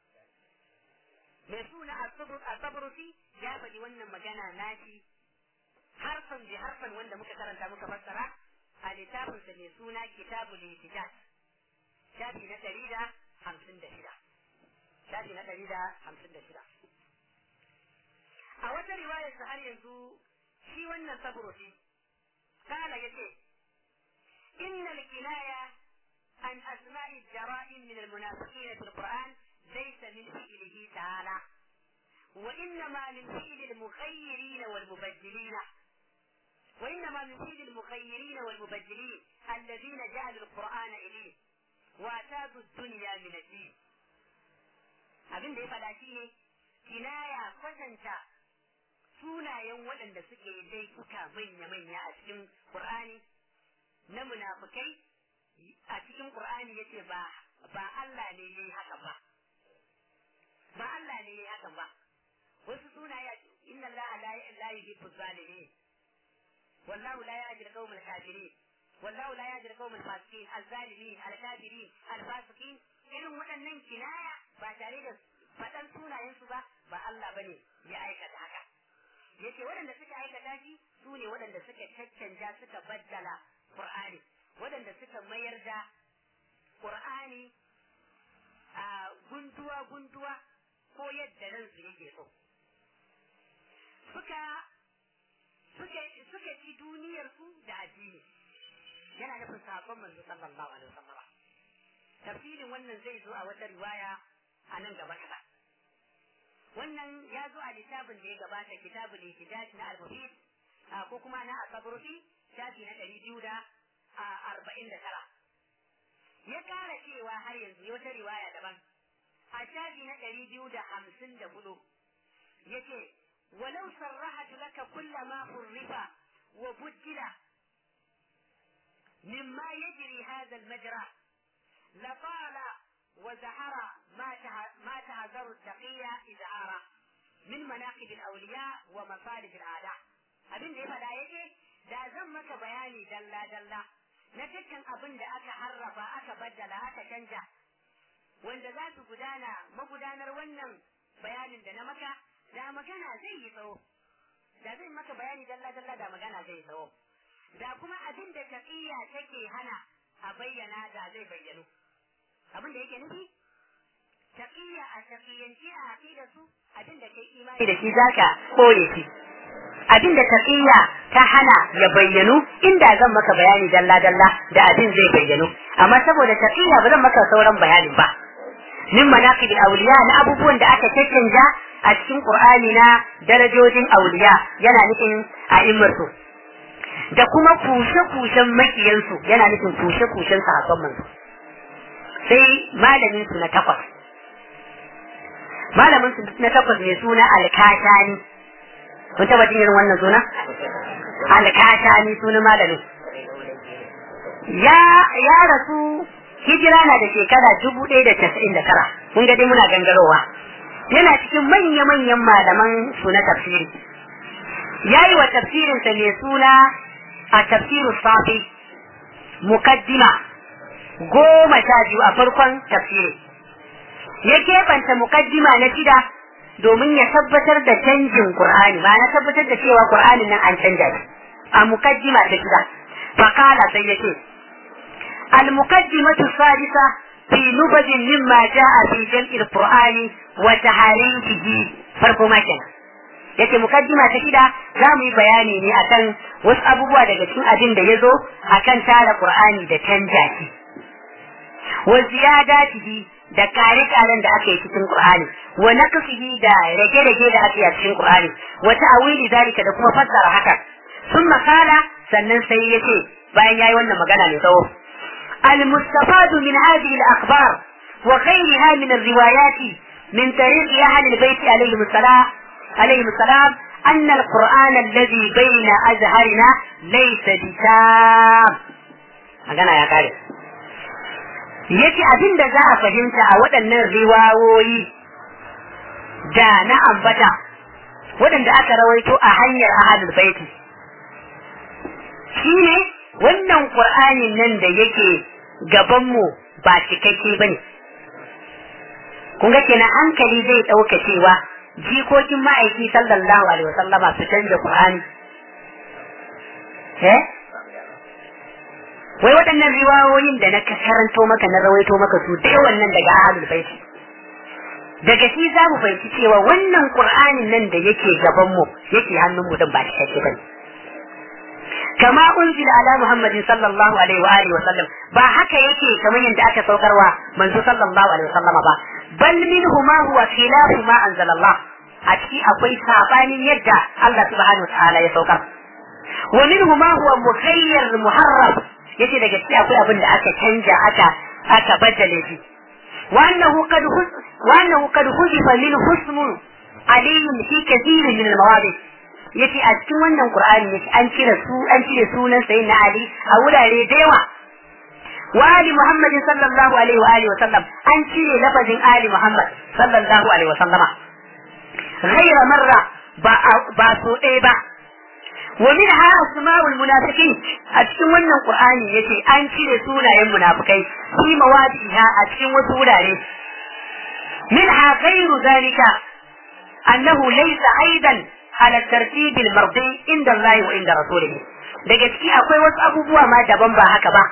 mai suna asabrusi ya faɗi wannan magana nashi harfan bi harfan wanda muka karanta muka fassara a littafinsa mai suna kitabul ihtijaj shafi na ɗari da hamsin da shida shafi na ɗari da hamsin da shida a wata riwayar har yanzu shi wannan sabrusi kala yace innal kinaya an asma'i jara'im min al-munafiqin fi al-Qur'an ليس من فعله تعالى وإنما من فعل المخيرين والمبدلين وإنما من فعل المخيرين والمبدلين الذين جعلوا القرآن إليه وأتادوا الدنيا من الدين abin da ya faɗa shi ne kinaya kwatanta sunayen waɗanda suke laifuka manya-manya a cikin Qur'ani na munafukai a cikin Qur'ani yace ba ba Allah ne yayi haka ba ba Allah ne ya hakan ba wasu sunaye inna Allah la la yuhibbu zalimin wallahu la yahdi al-qawm al-kafirin wallahu la yahdi al-qawm al-fasiqin al-zalimin al-kafirin al-fasiqin irin waɗannan kinaya ba tare da faɗan sunayen su ba ba Allah bane ya aikata haka yace waɗanda suka aikata shi su ne waɗanda suka caccanja suka baddala Qur'ani waɗanda suka mayar da Qur'ani a gunduwa gunduwa ko yadda ransu yake so suka suka suka ci duniyar su da addini yana nufin sahabban manzo sallallahu alaihi wasallam tafsirin wannan zai zo a wata riwaya a nan gaba kaɗan wannan ya zo a littafin da ya gabata kitabul ihtijaj na al-mufid ko kuma na asabrufi shafi na ɗari biyu da arba'in da tara ya ƙara cewa har yanzu wata riwaya daban a shafi na ɗari biyu da hamsin da hudu ya ce walau sarrahatu laka kulla ma hurrifa wa bujjila مما يجري هذا المجرى لطال وزهر ما ما تهذر التقية إذعارا من مناقب الأولياء ومصالح الأعداء abin da ya faɗa yake da zan maka bayani dalla dalla na dukkan abin da aka harrafa aka baddala aka canja wanda za su gudana magudanar wannan bayanin da na maka da magana zai yi tsawo da zai maka bayani dalla dalla da magana zai yi tsawo da kuma abin da taƙiyya take hana a bayyana da zai bayyano abin da yake nufi taƙiyya a taƙiyyanci a aqida su abin da kai imani da shi zaka kore shi abin da taƙiyya ta hana ya bayyano inda zan maka bayani dalla dalla da abin zai bayyano amma saboda taƙiyya ba zan maka sauran bayanin ba min manaqib awliya na abubuwan da aka caccanja a cikin qur'ani na darajojin awliya yana nufin a'immarsu da kuma kushe-kushen makiyansu yana nufin kushe-kushen sahabban manzo sai malamin su na takwas malamin su na takwas mai suna alkashani kun taba jin irin wannan suna alkashani suna malamin ya ya rasu hijira na da shekara dubu ɗaya da casa'in da tara kun ga dai muna gangarowa yana cikin manya-manyan malaman su na tafsiri ya yi wa tafsirinsa mai suna a tafsiru safi mukaddima goma sha biyu a farkon tafsiri ya keɓanta mukaddima na shida domin ya tabbatar da canjin Qur'ani ba na tabbatar da cewa Qur'anin nan an canja shi a mukaddima ta shida fakala sai ya ce المقدمة الثالثة في نبذ مما جاء في جمع القرآن وتحريفه فرق ما كان yace mukaddima ta shida za mu yi bayani ne akan wasu abubuwa daga cikin abin da ya zo akan tara qur'ani da canja shi wa ziyadatihi da kare karen da aka yi cikin qur'ani wa naqsihi da rage rage da aka yi a cikin qur'ani wa ta'wili zalika da kuma fassara haka sun makala sannan sai yace bayan yayi wannan magana mai tsawo المستفاد من هذه الأخبار وغيرها من الروايات من طريق أهل البيت عليهم السلام عليهم السلام أن القرآن الذي بين أزهرنا ليس بتام magana ya kare yace abin da za a fahimta a waɗannan riwawoyi da na ambata waɗanda aka rawaito a hanyar ahadul baiti shine wannan qur'anin nan da yake gabanmu ba cikakke bane kun ga kenan hankali zai ɗauka cewa jikokin ma'aiki sallallahu alaihi wasallama su canza Qur'ani eh wai waɗannan riwayoyin da na karanto maka na rawaito maka su da yawan nan daga ahlul baiti daga shi za mu fahimci cewa wannan Qur'anin nan da yake gaban mu yake hannun mu din ba cikakke bane kama unzila ala muhammadin sallallahu alaihi wa alihi wa sallam ba haka yake kamar yadda aka saukarwa manzo sallallahu alaihi wa sallama ba bal minhu ma huwa khilafu ma anzalallah a ciki akwai sabanin yadda Allah subhanahu ta'ala ya saukar wa minhu ma huwa mukhayyar muharraf yace daga ciki akwai abin da aka canja aka aka baddale shi wa annahu qad wa annahu qad hudifa min husmun aliyyun fi kathir min al-mawadi yace a cikin wannan qur'ani yace an cire su an cire sunan sayyidina ali a wurare da yawa wa ali muhammadin sallallahu alaihi wa alihi wa sallam an cire lafazin ali muhammad sallallahu alaihi wa sallama غير مرة ba so ɗaya ba wa min ha asma'ul munafiqin a cikin wannan qur'ani yace an cire sunayen munafikai fi mawadiha a cikin wasu wurare min ha ghairu zalika annahu laysa aidan ala tartib al mardi inda Allah wa inda rasulihi daga ciki akwai wasu abubuwa ma daban ba haka ba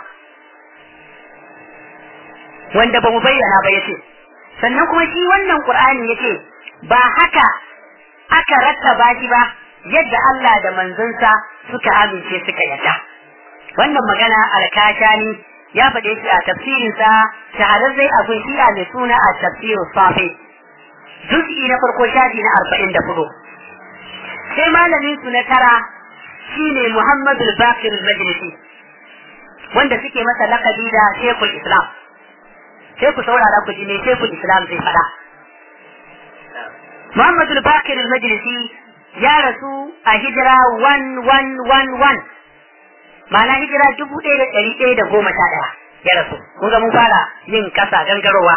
wanda ba mu bayyana ba yace sannan kuma shi wannan qur'ani yace ba haka aka rattaba shi ba yadda Allah da manzonsa suka amince suka yadda wannan magana alkashani ya faɗe shi a tafsirinsa shahararrai abin shi'a mai suna a tafsirin safi juz'i na farko shafi na arba'in da hudu sai malamin su na tara shine muhammadu bakir majlisi wanda suke masa lakabi da shekul islam sai ku saurara ku ji me shekul islam zai faɗa muhammadu bakir majlisi ya rasu a hijira 1111 ma'ana hijira dubu ɗaya da ɗari ɗaya da goma sha ɗaya ya rasu kun ga mun fara yin kasa gangarowa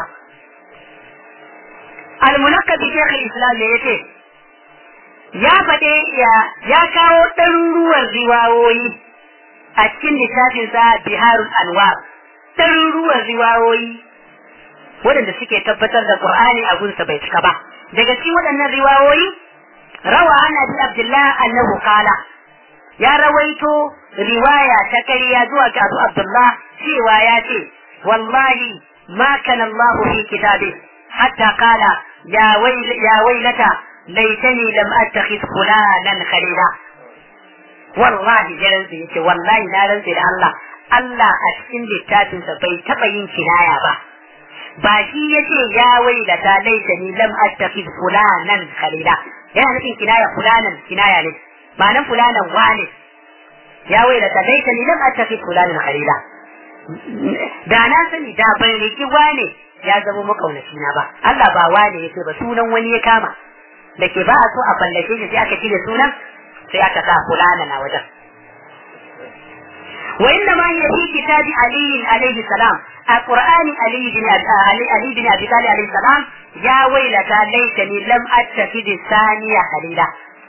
almunakka bi shekul islam ne yace ya faɗe ya kawo ɗaruruwan riwayoyi a cikin littafinsa biharul anwar ɗaruruwan riwayoyi waɗanda suke tabbatar da qur'ani a gunsa bai cika ba daga cikin waɗannan riwayoyi rawa an abi abdullah annahu qala ya rawaito riwaya ta kariya zuwa ga abu abdullah cewa ya ce wallahi ma kana allah fi kitabi hatta qala ya wayl ya waylata laitani lam attakhid fulanan khalila wallahi ya rantsi yace wallahi na rantsi da Allah Allah a cikin littafinsa bai taba yin kinaya ba ba shi yace ya wailata laitani lam attakhid fulanan khalila yana nufin kinaya fulanan kinaya ne ma'anan fulanan wane ya wailata laitani lam attakhid fulanan khalila da na sani da ban riki wane ya zama makaunaci na ba Allah ba wane yace ba sunan wani ya kama da ke ba a so a fallashe shi sai aka cire sunan sai aka sa fulana na wajen wa inna ma hiya fi kitabi ali alayhi salam a qur'ani ali bin ali ali bin abi talib alayhi salam ya wailata laitani lam attakhid saniya khalila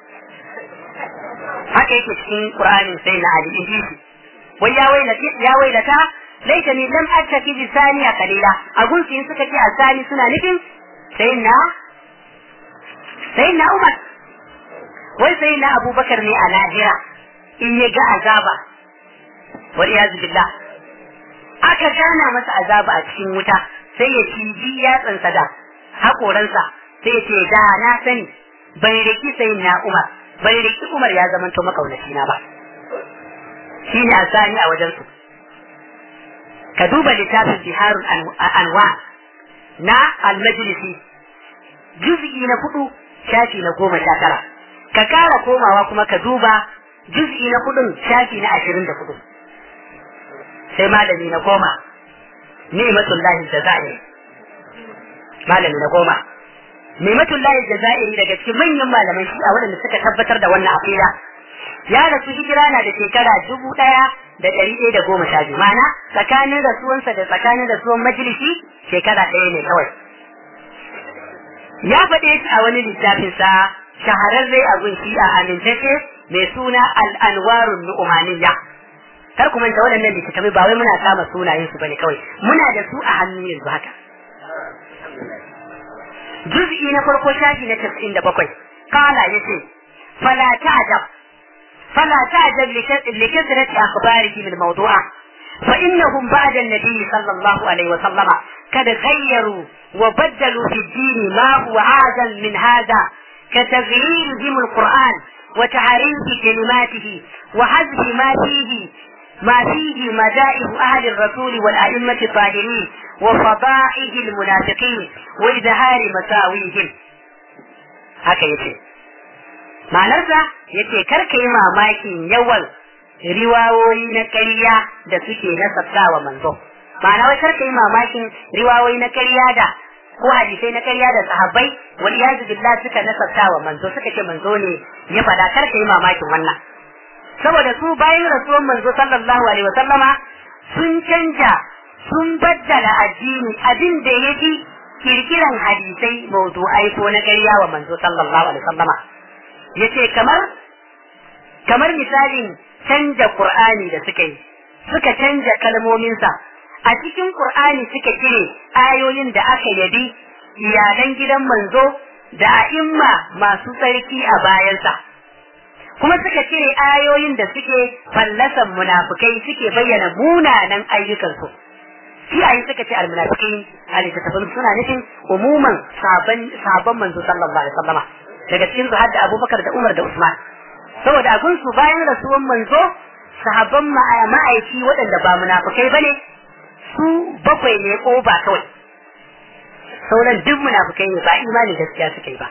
haka yake cikin qur'ani sai na ali in shi wai ya wailata ya wailata laitani lam attakhid saniya khalila a gunki suka ce asani suna nufin sai na sai na umar wai sai na abubakar ne a lahira in ya ga azaba wal iyazu billah aka gana masa azaba a cikin wuta sai ya ciji yatsansa da hakoransa sai ya ce da na sani bai riki sai na umar bai riki umar ya zama to makaunaci na ba shi ne asani a wajensu ka duba littafin biharul anwa na al-majlisi juz'i na hudu shafi na goma sha tara ka kara komawa kuma ka duba juz'i na kudin shafi na ashirin da kudu sai malami na goma ni'matullahi jazairi malami na goma ni'matullahi jazairi daga cikin manyan malaman shi a waɗanda suka tabbatar da wannan aqida ya rasu hijira na da shekara dubu ɗaya da ɗari ɗaya da goma sha biyu ma'ana tsakanin rasuwansa da tsakanin rasuwan majalisi shekara ɗaya ne kawai ya faɗe shi a wani littafinsa shahararre a gunshi a amintacce mai suna al'anwarun nu'umaniya kar ku manta waɗannan littattafai ba wai muna kama sunayen su bane kawai muna da su a hannu yanzu haka juz'i na farko shafi na tasirin da bakwai kala ya ce fala ta'jab fala ta'jab li kasrati akhbarihi min mawdu'a fa innahum ba'da an-nabi sallallahu alaihi wa sallama kad ghayyaru wa baddalu fi ad-din ma huwa a'zam min hadha كتغييرهم القرآن وتعريف كلماته وحذف ما فيه ما فيه مدائح أهل الرسول والأئمة الطاهرين وفضائح المنافقين وإظهار مساويهم haka yace ma'anarsa yace karka yi mamakin yawan riwawoyi na ƙarya da suke nasabtawa manzo ma'ana wai karka yi mamakin riwawoyi na ƙarya da ko hadisai na ƙarya da sahabbai wal iyazu billah suka nasabtawa manzo suka ce manzo ne ya faɗa karka yi mamakin wannan saboda su bayan rasuwan manzo sallallahu alaihi wasallama sun canja sun baddala addini abin da ya fi kirkiran hadisai mawdu'ai ko na ƙarya wa manzo sallallahu alaihi wasallama yace kamar kamar misalin canja qur'ani da suka yi suka canja kalmominsa a cikin qur'ani suka cire ayoyin da aka yabi iyalan gidan manzo da a'imma masu tsarki a bayansa kuma suka cire ayoyin da suke fallasan munafukai suke bayyana munanan ayyukansu iyaye suka ce almunafikai a littattafan suna nufin umuman sabon sabon manzo sallallahu alaihi wasallama daga cikin su hadda Abubakar da Umar da Usman saboda a gunsu bayan rasuwan manzo sahabban ma'aiki waɗanda ba munafukai bane su bakwai ne ko ba kawai sauran duk munafukai ne ba imani gaskiya suka yi ba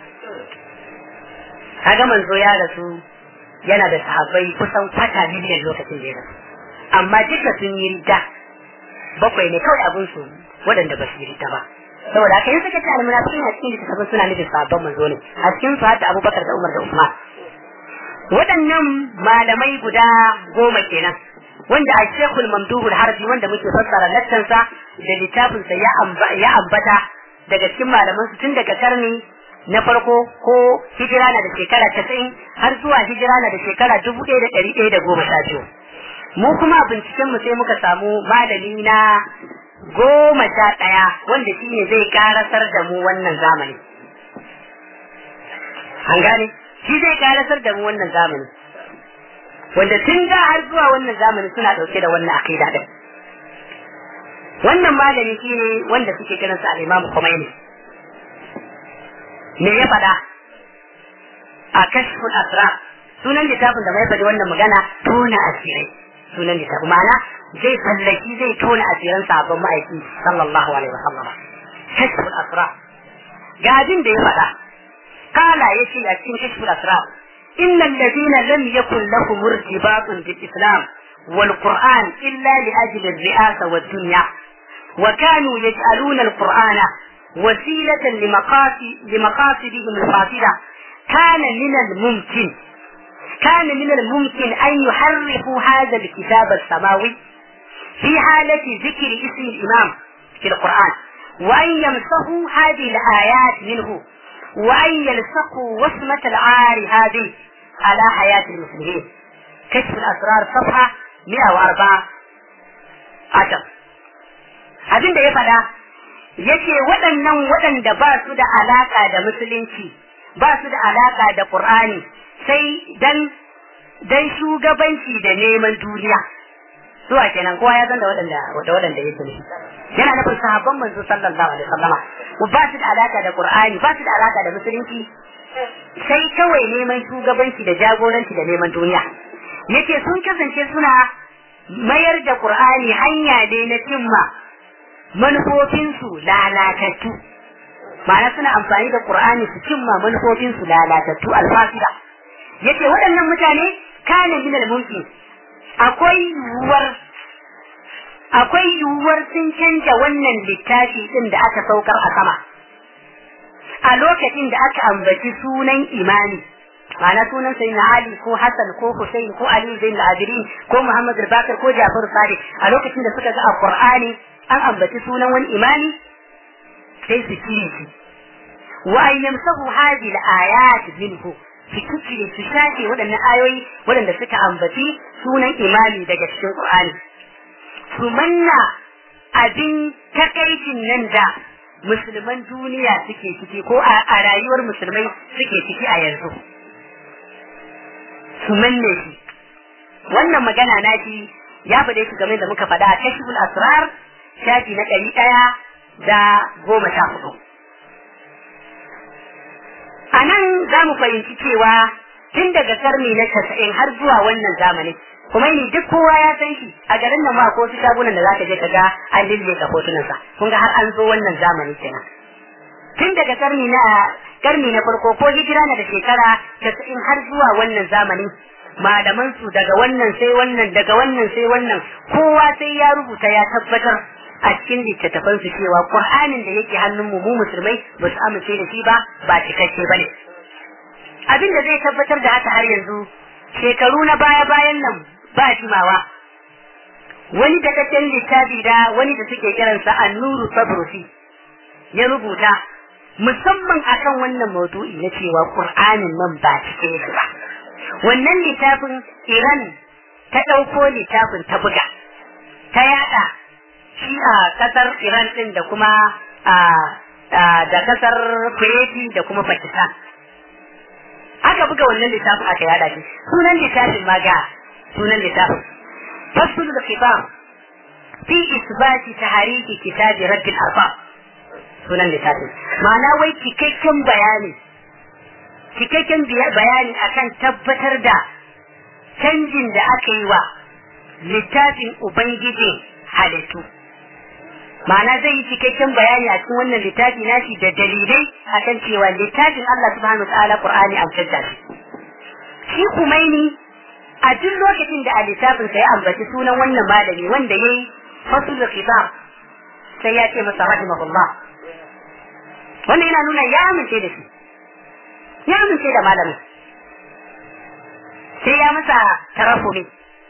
kaga manzo ya rasu yana da sahabbai kusan kwata miliyan lokacin da ya rasu amma duka sun yi rida bakwai ne kawai abin su waɗanda ba su yi rida ba saboda haka yin suka ce almunafiqin a cikin littattafan suna nufin sahabban manzo ne a cikin su hadda Abubakar da Umar da Usman waɗannan malamai guda goma kenan wanda a Sheikhul Mamduhul Harbi wanda muke fassara lattansa da littafinsa ya ambata daga cikin malaman su tun daga karni na farko ko hijira na da shekara casa'in har zuwa hijira na da shekara dubu ɗaya da ɗari ɗaya da goma sha biyu mu kuma a binciken mu sai muka samu malami na goma sha ɗaya wanda shi ne zai karasar da mu wannan zamani an gane shi zai karasar da mu wannan zamani wanda tun da har zuwa wannan zamani suna ɗauke da wannan akida ɗin wannan malami shi ne wanda suke kiransa al-Imam Khomeini me ya faɗa a kashful asrar sunan littafin da mai faɗi wannan magana tona asirai sunan littafin ma'ana zai fallaki zai tona asiran sabon ma'aiki sallallahu alaihi wa sallama kashful asrar ga abin da ya faɗa kala ya ce a cikin kashful asrar إن الذين لم يكن لهم ارتباط بالإسلام والقرآن إلا لأجل الرئاسة والدنيا وكانوا يجعلون القرآن وسيلة لمقاصد لمقاصدهم الفاضلة كان من الممكن كان من الممكن أن يحرفوا هذا الكتاب السماوي في حالة ذكر اسم الإمام في القرآن وأن يمسحوا هذه الآيات منه وأن يلصقوا وصمة العار هذه على حياة المسلمين كشف الأسرار صفحة 104 عشر abin da ya faɗa yace waɗannan waɗanda ba su da alaƙa da musulunci ba su da alaƙa da ƙur'ani sai dan dan shugabanci da neman duniya zuwa kenan kowa ya san da waɗanda da waɗanda ya sani yana nufin sahabban manzo sallallahu alaihi wasallama ba su da alaƙa da ƙur'ani ba su da alaƙa da musulunci sai kawai neman shugabanci da jagoranci da neman duniya yace sun kasance suna mayar da ƙur'ani hanya ne na cimma manufofinsu lalatattu ma'ana suna amfani da qur'ani su cimma manufofinsu lalatattu alfasida yace waɗannan mutane kana min al-mumkin akwai yiwuwar akwai yiwuwar sun canja wannan littafi din da aka saukar a sama a lokacin da aka ambaci sunan imani ma'ana sunan sai na Ali ko Hassan ko Hussein ko Ali Zain al-Abirin ko Muhammad al-Bakir ko Jafar Sadiq a lokacin da suka ga a Qur'ani an ambaci sunan wani imani sai su cire shi wa an yamsahu hadhihi al-ayat minhu su cire su shafe waɗannan ayoyi waɗanda suka ambaci sunan imani daga cikin Qur'ani su manna abin takaicin nan da musulman duniya suke ciki ko a rayuwar musulmai suke ciki a yanzu su manne shi wannan magana na shi ya faɗe shi game da muka faɗa a kashiful asrar shafi na ɗari ɗaya da goma sha hudu. A nan za mu fahimci cewa tun daga karni na casa'in har zuwa wannan zamani kuma ni duk kowa ya san shi a garin nan ma ko su shagunan da za ka je ka ga an lille ka hotunansa kun ga har an zo wannan zamani kenan. Tun daga karni na karni na farko ko hijira na da shekara casa'in har zuwa wannan zamani malaman su daga wannan sai wannan daga wannan sai wannan kowa sai ya rubuta ya tabbatar a cikin littattafan su cewa Qur'anin da yake hannun mu mu musulmai ba su amince da shi ba ba cikakke bane abin da zai tabbatar da haka har yanzu shekaru na baya bayan nan ba jimawa wani dakakken littafi da wani da suke kiransa annuru sabrusi ya rubuta musamman akan wannan maudu'i na cewa Qur'anin nan ba cike yake ba wannan littafin Iran ta ɗauko littafin ta buga ta yada shi a kasar Iran din da kuma da kasar Kuwaiti da kuma Pakistan. Aka buga wannan littafin aka yada shi. Sunan littafin ma ga sunan littafin. Fasul da kitab fi isbati tahariki kitabi rabbil arba sunan littafin. Ma'ana wai cikakken bayani cikakken bayani akan tabbatar da canjin da aka yi wa littafin ubangiji halittu ma'ana zai yi cikakken bayani a cikin wannan littafi nashi da dalilai akan cewa littafin Allah subhanahu ta'ala Qur'ani an canza shi shi Kumaini a duk lokacin da a littafin sa ya ambaci sunan wannan malami wanda yayi fasul khitab sai ya ce masa rahimahullah wannan yana nuna ya amince da shi ya amince da malamin sai ya masa tarafumi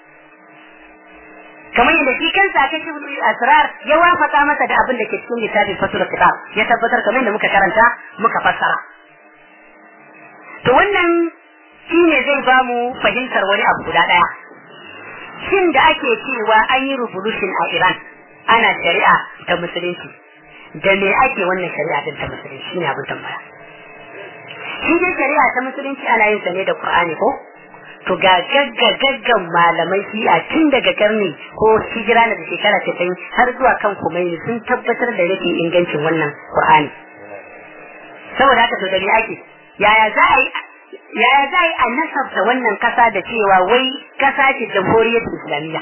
kamar yadda shi kansa aka ci asrar ya wafaka masa da abin da ke cikin littafin fasul kitab ya tabbatar kamar yadda muka karanta muka fassara to wannan shine zai ba mu fahimtar wani abu guda daya shin da ake cewa an yi revolution a Iran ana shari'a ta musulunci da me ake wannan shari'a din ta musulunci shine abin tambaya shi dai shari'a ta musulunci ana yin sa ne da Qur'ani ko to ga gagga gaggan malamai shi'a tun daga karni ko hijira na da shekara casa'in har zuwa kan kumaini sun tabbatar da rashin ingancin wannan qur'ani saboda haka to da me ake yaya za a yi yaya za a yi a nasabta wannan kasa da cewa wai kasa ce jamhuriyar islamiyya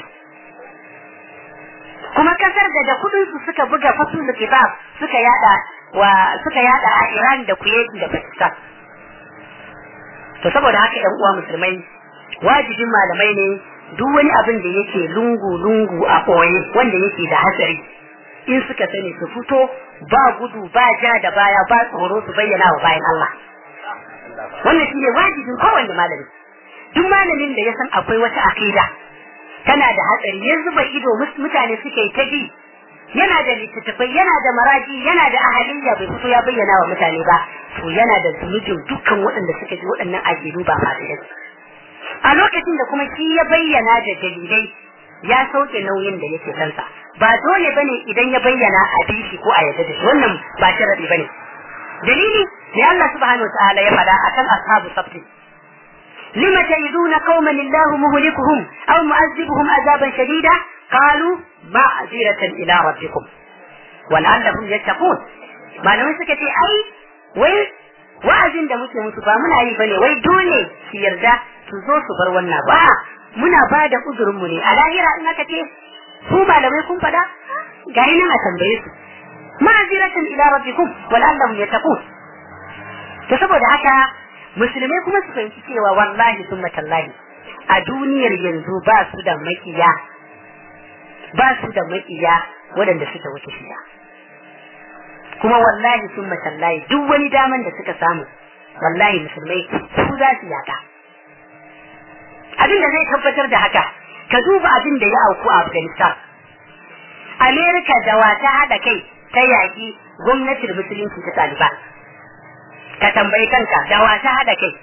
kuma kasar da da kudin su suka buga fasul kitab suka yada wa suka yada a Iran da Kuwait da Pakistan to saboda haka ƴan uwa musulmai wajibin malamai ne duk wani abin da yake lungu-lungu a ɓoye wanda yake da hatsari in suka sani su fito ba gudu ba ja da baya ba tsoro su bayyana wa bayan Allah wannan shine wajibin kowanne malami duk malamin da ya san akwai wata akida tana da hatsari yanzu bai ido mutane suke ta bi yana da littattafai yana da maraji yana da ahaliyya bai fito ya bayyana wa mutane ba to yana da zunubin dukkan waɗanda suka ji waɗannan akidu ba fasidai a lokacin da kuma shi ya bayyana da dalilai ya sauke nauyin da yake kansa ba dole bane idan ya bayyana a bishi ko a yadda da shi wannan ba sharadi bane dalili ne Allah subhanahu wataala ya faɗa akan ashabu sabti lima ta'iduna qauman illahu muhlikuhum aw mu'azzibuhum azaban shadida qalu ma'ziratan ila rabbikum wal'allahum yattaqun malamai suka ce ai wai wa'azin da muke musu ba muna yi bane wai dole su yarda su zo su bar wannan ba muna ba da uzurin mu ne a lahira in aka ce ku malamai kun fada ga nan a tambaye su ma'aziratan ila rabbikum wal'allahum yattaqun to saboda haka musulmai kuma su fahimci cewa wallahi summa tallahi a duniyar yanzu ba su da makiya ba su da makiya waɗanda suka wuce shiya kuma wallahi sun matallahi duk wani daman da suka samu wallahi musulmai su za su yaka abin da zai tabbatar da haka ka duba abin da ya auku a afghanistan amerika da wata haɗa kai ta yaƙi gwamnatin musulunci ta taliban ka tambayi kanka da wata haɗa kai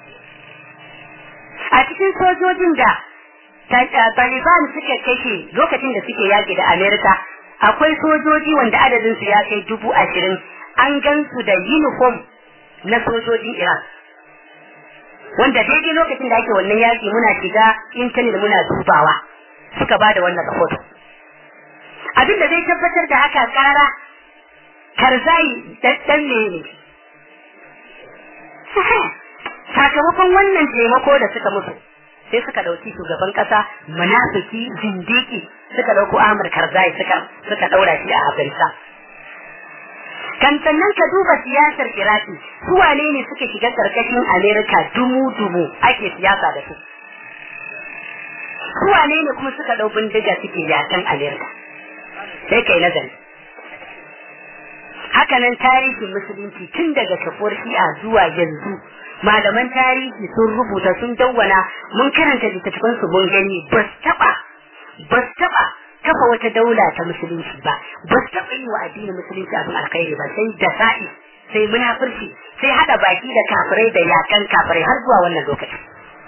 a cikin sojojin da Taliban suka kashe lokacin da suke yaƙi da Amerika akwai sojoji wanda adadin su ya kai dubu ashirin an gan su da uniform na sojojin Iran. Wanda daidai lokacin da ake wannan yaƙi muna shiga intanet muna dubawa suka ba da wannan rahoto. Abin da zai tabbatar da haka ƙara karzai ɗan ne ne. Sakamakon wannan taimako da suka mutu. sai suka dauki shugaban kasa munafiki zindiki suka dauko Ahmad Karzai suka suka daura shi a Afghanistan kan sannan ka duba siyasar Iraki su wane ne suka shiga karkashin Amerika dumu dumu ake siyasa da su su wane ne kuma suka dau bindiga suke yakan Amerika sai kai nazari hakanan tarihin musulunci tun daga kafuwar shi'a zuwa yanzu malaman tarihi sun rubuta sun dawwana mun karanta littattafan su mun gani ba su taba ba su taba kafa wata daula ta musulunci ba ba su taba yi wa addinin musulunci abin alkhairi ba sai da sa'i sai munafurci sai hada baki da kafirai da yakan kafirai har zuwa wannan lokaci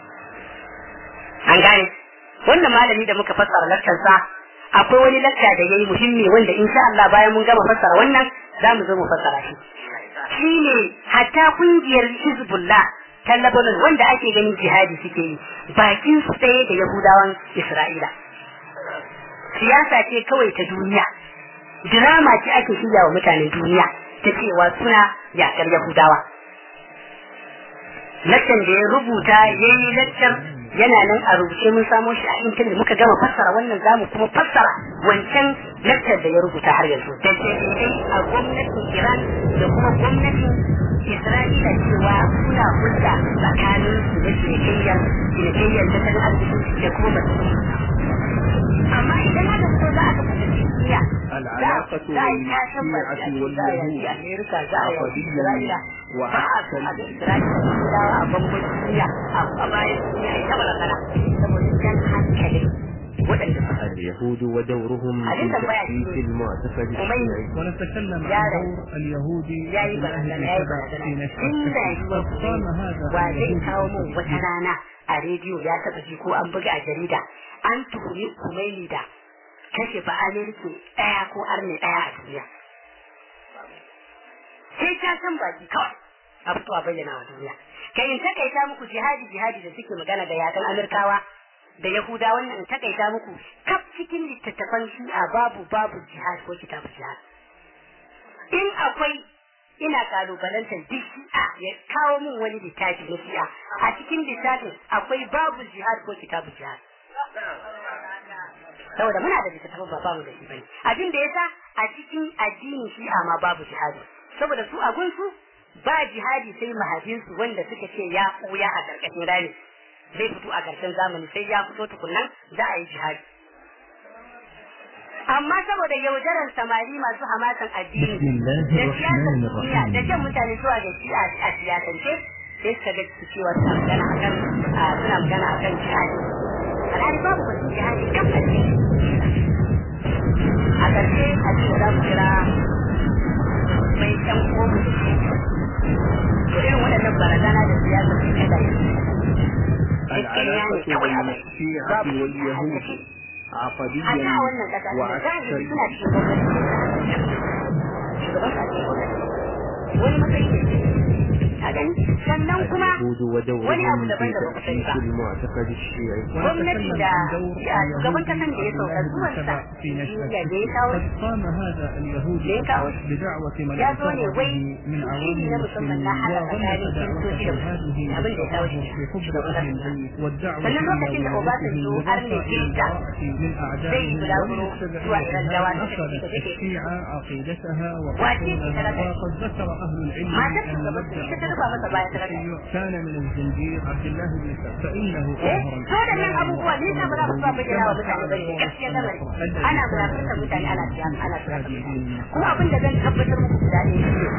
an gane wannan malami da muka fassara lakcansa akwai wani lakca da yayi muhimmi wanda insha Allah bayan mun gama fassara wannan za mu zo mu fassara shi shine hatta kungiyar Hizbullah ta Lebanon wanda ake ganin jihadi suke yi bakin su tsaye da Yahudawan Isra'ila siyasa ce kawai ta duniya drama ce ake shirya wa mutanen duniya ta cewa suna yakar Yahudawa Lakcan da ya rubuta ya yi lakcar yana nan a rubuce mun samo shi a intanet muka gama fassara wannan zamu kuma fassara wancan lakcar da ya rubuta har yanzu da ce a gwamnatin Iran da kuma gwamnatin Isra'ila cewa suna hulɗa tsakanin su da cinikayyar cinikayyar tattalin arziki da kuma mutum amma idan aka so za a kafa tafiya العلاقة بين الشيعة واليهود عقديا وعسكريا اليهود ودورهم في تأسيس المعتقد الشيعي ونتكلم عن دور اليهود في نشر التكفير قام هذا اليهود wata rana a rediyo ya taɓa ji ko an buga a jarida an tuhumi kumaini da kashe ba amerika ɗaya ko arne ɗaya a duniya sai ta san baki kawai a fito a bayyana wa duniya kai in takaita muku jihadi jihadi da suke magana da yakan amurkawa da yahuda wannan in takaita muku kaf cikin littattafan shi'a babu babu jihad ko kitabu jihad in akwai ina kalubalantar duk shi'a ya kawo min wani littafi na shi'a a cikin littafin akwai babu jihad ko kitabu jihad saboda muna da littattafan ba bamu da shi bane abin da yasa a cikin addinin shi'a ma babu jihadi saboda su a gunsu ba jihadi sai mahajinsu wanda suka ce ya ɓuya a ƙarƙashin rami zai fito a ƙarshen zamani sai ya fito tukunnan za a yi jihadi amma saboda yaudaran samari masu hamasan addini da siyasar duniya da jan mutane zuwa ga shi a siyasance sai suka ga cewa suna magana akan suna magana akan jihadi alhali babu wasu jihadi kan addini a ƙarshe a ce za mu kira mai ɗan komu da shi to irin waɗannan barazana da siyasa su kada العلاقة بين الشيعة واليهود عقديا وعسكريا sannan kuma اليهود ودورهم في تأسيس المعتقد الشيعي gwamnati da shugaban kasan da ya sauka zuwansa في نشأة da ya kawo قد قام هذا اليهود بدعوة من ya zo ne wai من عوام shi na musamman na المسلمين haɗa وغلق tsakanin دعوة kiristoci da هذه abin da ya kawo في shi حب أهل البيت والدعوة sannan lokacin da إلى Obasanjo har ne ولايته kirista من zai أعدائهم bulaguro zuwa Iran da wani أخذت da take الشيعة عقيدتها Wace ce ta وحصولها raka? وقد ذكر أهل العلم matar أن shugaban مبدأ ita ta rufa masa baya ta raka التشيع كان من الزنجير عبد الله بن سعد فإنه eh أظهر to da nan abubuwa ni na ba za ku ba bayyana wa mutane bane gaskiya lamari ana mulakantar mutane ana siyasa ana siyasa kuma abin da zan tabbatar muku guda ne shi ne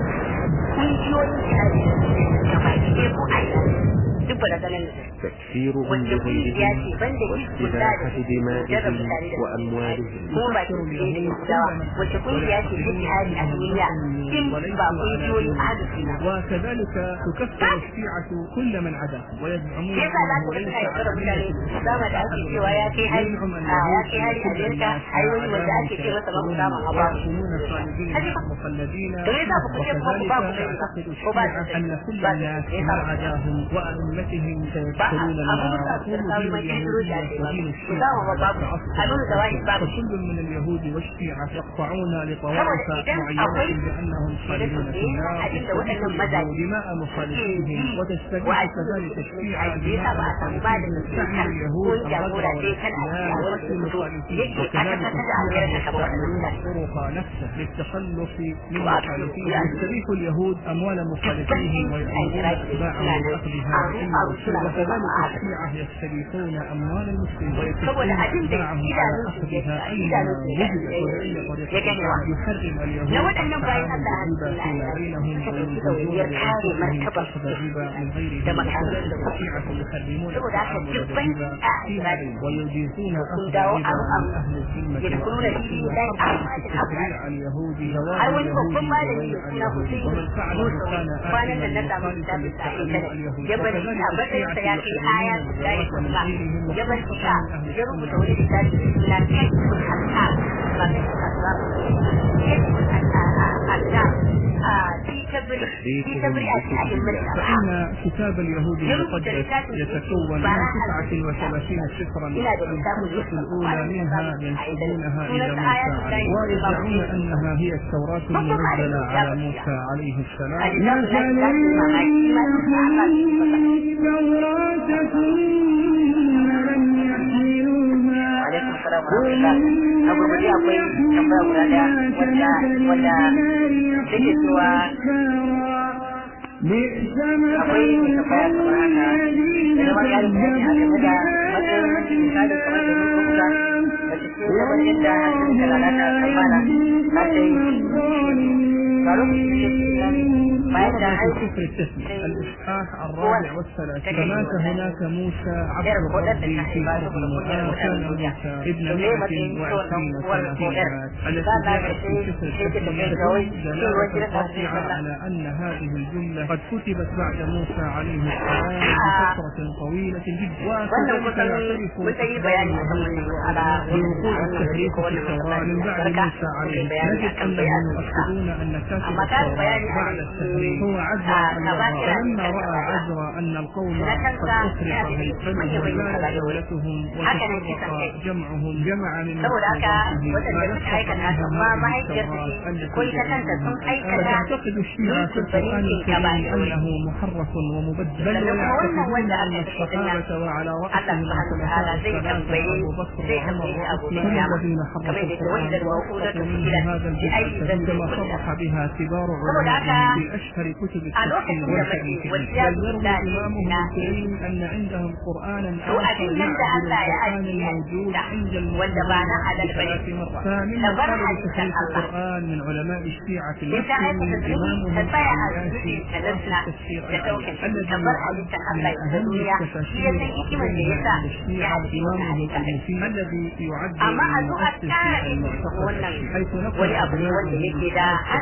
kungiyoyin jihadi da suke da baki ɗaya ko a ina duk ba da ganin da تكفيرهم wanda kungiya ce بغيرهم banda hizbullah da واستباحة suke jarra دمائهم mutane da وأموالهم kuma ba su ne da yahudawa wacce kungiya ce ta jihadi a duniya in ba kungiyoyin ahlus sunna ba وكذلك تكفر الشيعة كل من عداهم ويزعمون shi yasa za أنه ka ليس suna yaudara mutane zama da ake cewa ya kai hari a ya kai hari a Amerika ai wani wanda ake ce masa babu samun hawa ويكونون خالدين Haji ba. مخلدين to yasa ba ku ce kuma ku ba ku وكذلك sani ba تعتقد ko ba الشيعة أن كل ba الناس yasa ما ba عداهم وأئمتهم ba سيدخلون a abin da النار suka وهم samu دين mai kirkiro اليهود da ake ba ودين ku samu ba babu a nuna da wahi babu فكل من اليهود والشيعة يقطعون لطوائف saboda idan معينة akwai بأنهم خالدون في النار abin da waɗannan mazaje دماء مخالفيهم وتستبيح كذلك الشيعة دماء ba a samu ba da مخالفيهم mutum سعي اليهود ko jagora sai kan a لا wani وقت المخالفين yake وكذلك aka kasa da Amerika kamar يستعملون wannan الطرق نفسه للتخلص من وأكثر مخالفيهم يعني يستبيح اليهود أموال مخالفيهم ويأمرون أتباعهم بأخذها بعلم الرسول وكذلك الشيعة يستبيحون أموال المسلمين ويكفون أتباعهم على أخذها أينما وجدت وبأي طريقة يحرم اليهود na waɗannan bayan Allah الربا فيما بينهم ويجوزون لأنفسهم أخذ الربا من غيره da makarantar وكذلك da الشيعة يحرمون saboda haka التعامل dubbai بالربا a فيما Isra'il ويجيزون sun أخذ dawo الربا abu من أهل الذمة يدخلون في الله أعمال تشريع اليهود har زواج wani babban malami اليهود mai وغير suna اليهود Hussein ومن فعله Musa كان kwanan nan na آثما samu مخالفا littafin sa a لتحريم intanet اليهود ya bar shi a وكذلك matsayin sa ya الشيعة kai aya يحرمون da ya الزواج من kusa ya bar دينهم shi وخصوصا من أهل ya rubuta السنة wani littafi da suna Kashful Asar ba Kashful Asar Kashful Asar a fi تحريفهم في تبرئة أئمة الأصحاب فإن كتاب اليهود المقدس يتكون من 39 سفرا الخمسة الأولى منها ينسبونها إلى موسى عليه ويدعون أنها هي التوراة المنزلة على موسى عليه السلام alaikum salam wa rahmatullah a gurguje akwai tambaya guda daya wanda wanda take cewa akwai tambaya kamar haka da zama ya rubuta ne a game da matsayin misalin kamar da rubuta da cikin kamar yadda hakan da lalata kammala na ta yi ga lokaci bayan da aiki كفر التسم الإصحاح الرابع والثلاثين فمات هناك موسى عبد الرب في قوم وكان موسى ابن مئة وعشرين سنة في الحياة التي جاءت في كفر التسم دلالة قاطعة على أن هذه الجملة قد كتبت بعد موسى عليه السلام بفترة طويلة جدا وكذلك يعترف بوقوع التحريف في التوراة من بعد موسى عليه نجد أنهم يؤكدون أن كاتب التوراة بعد التحريف هو عزرا فلما رأى عزرا أن القوم قد أفرط هيكلهم وزالت دولتهم وتفرق جمعهم جمع من فتعتقد الشيعة في القرآن الكريم أنه محرف ومبدل بل ويعتقدون أن الصحابة وعلى رأسهم الخلفاء الثلاثة أبو بكر وعمر وعثمان الذين حرفوا القرآن وأسقطوا منه هذا الجزء كما صرح بها كبار علمائهم في أشهر كتب التفسير والحديث بل يروي إمامهم الكريم أن عندهم قرآنا آخر يعدل القرآن الموجود عند المسلمين ثلاث مرات فمن قال بتحريف القرآن من علماء الشيعة المسلمين إمامهم الياسي التفسير الذي يعد من أهم التفاسير بين الشيعة إمامهم المفيد الذي يعد من مؤسس المعتقد حيث نقل أبنائه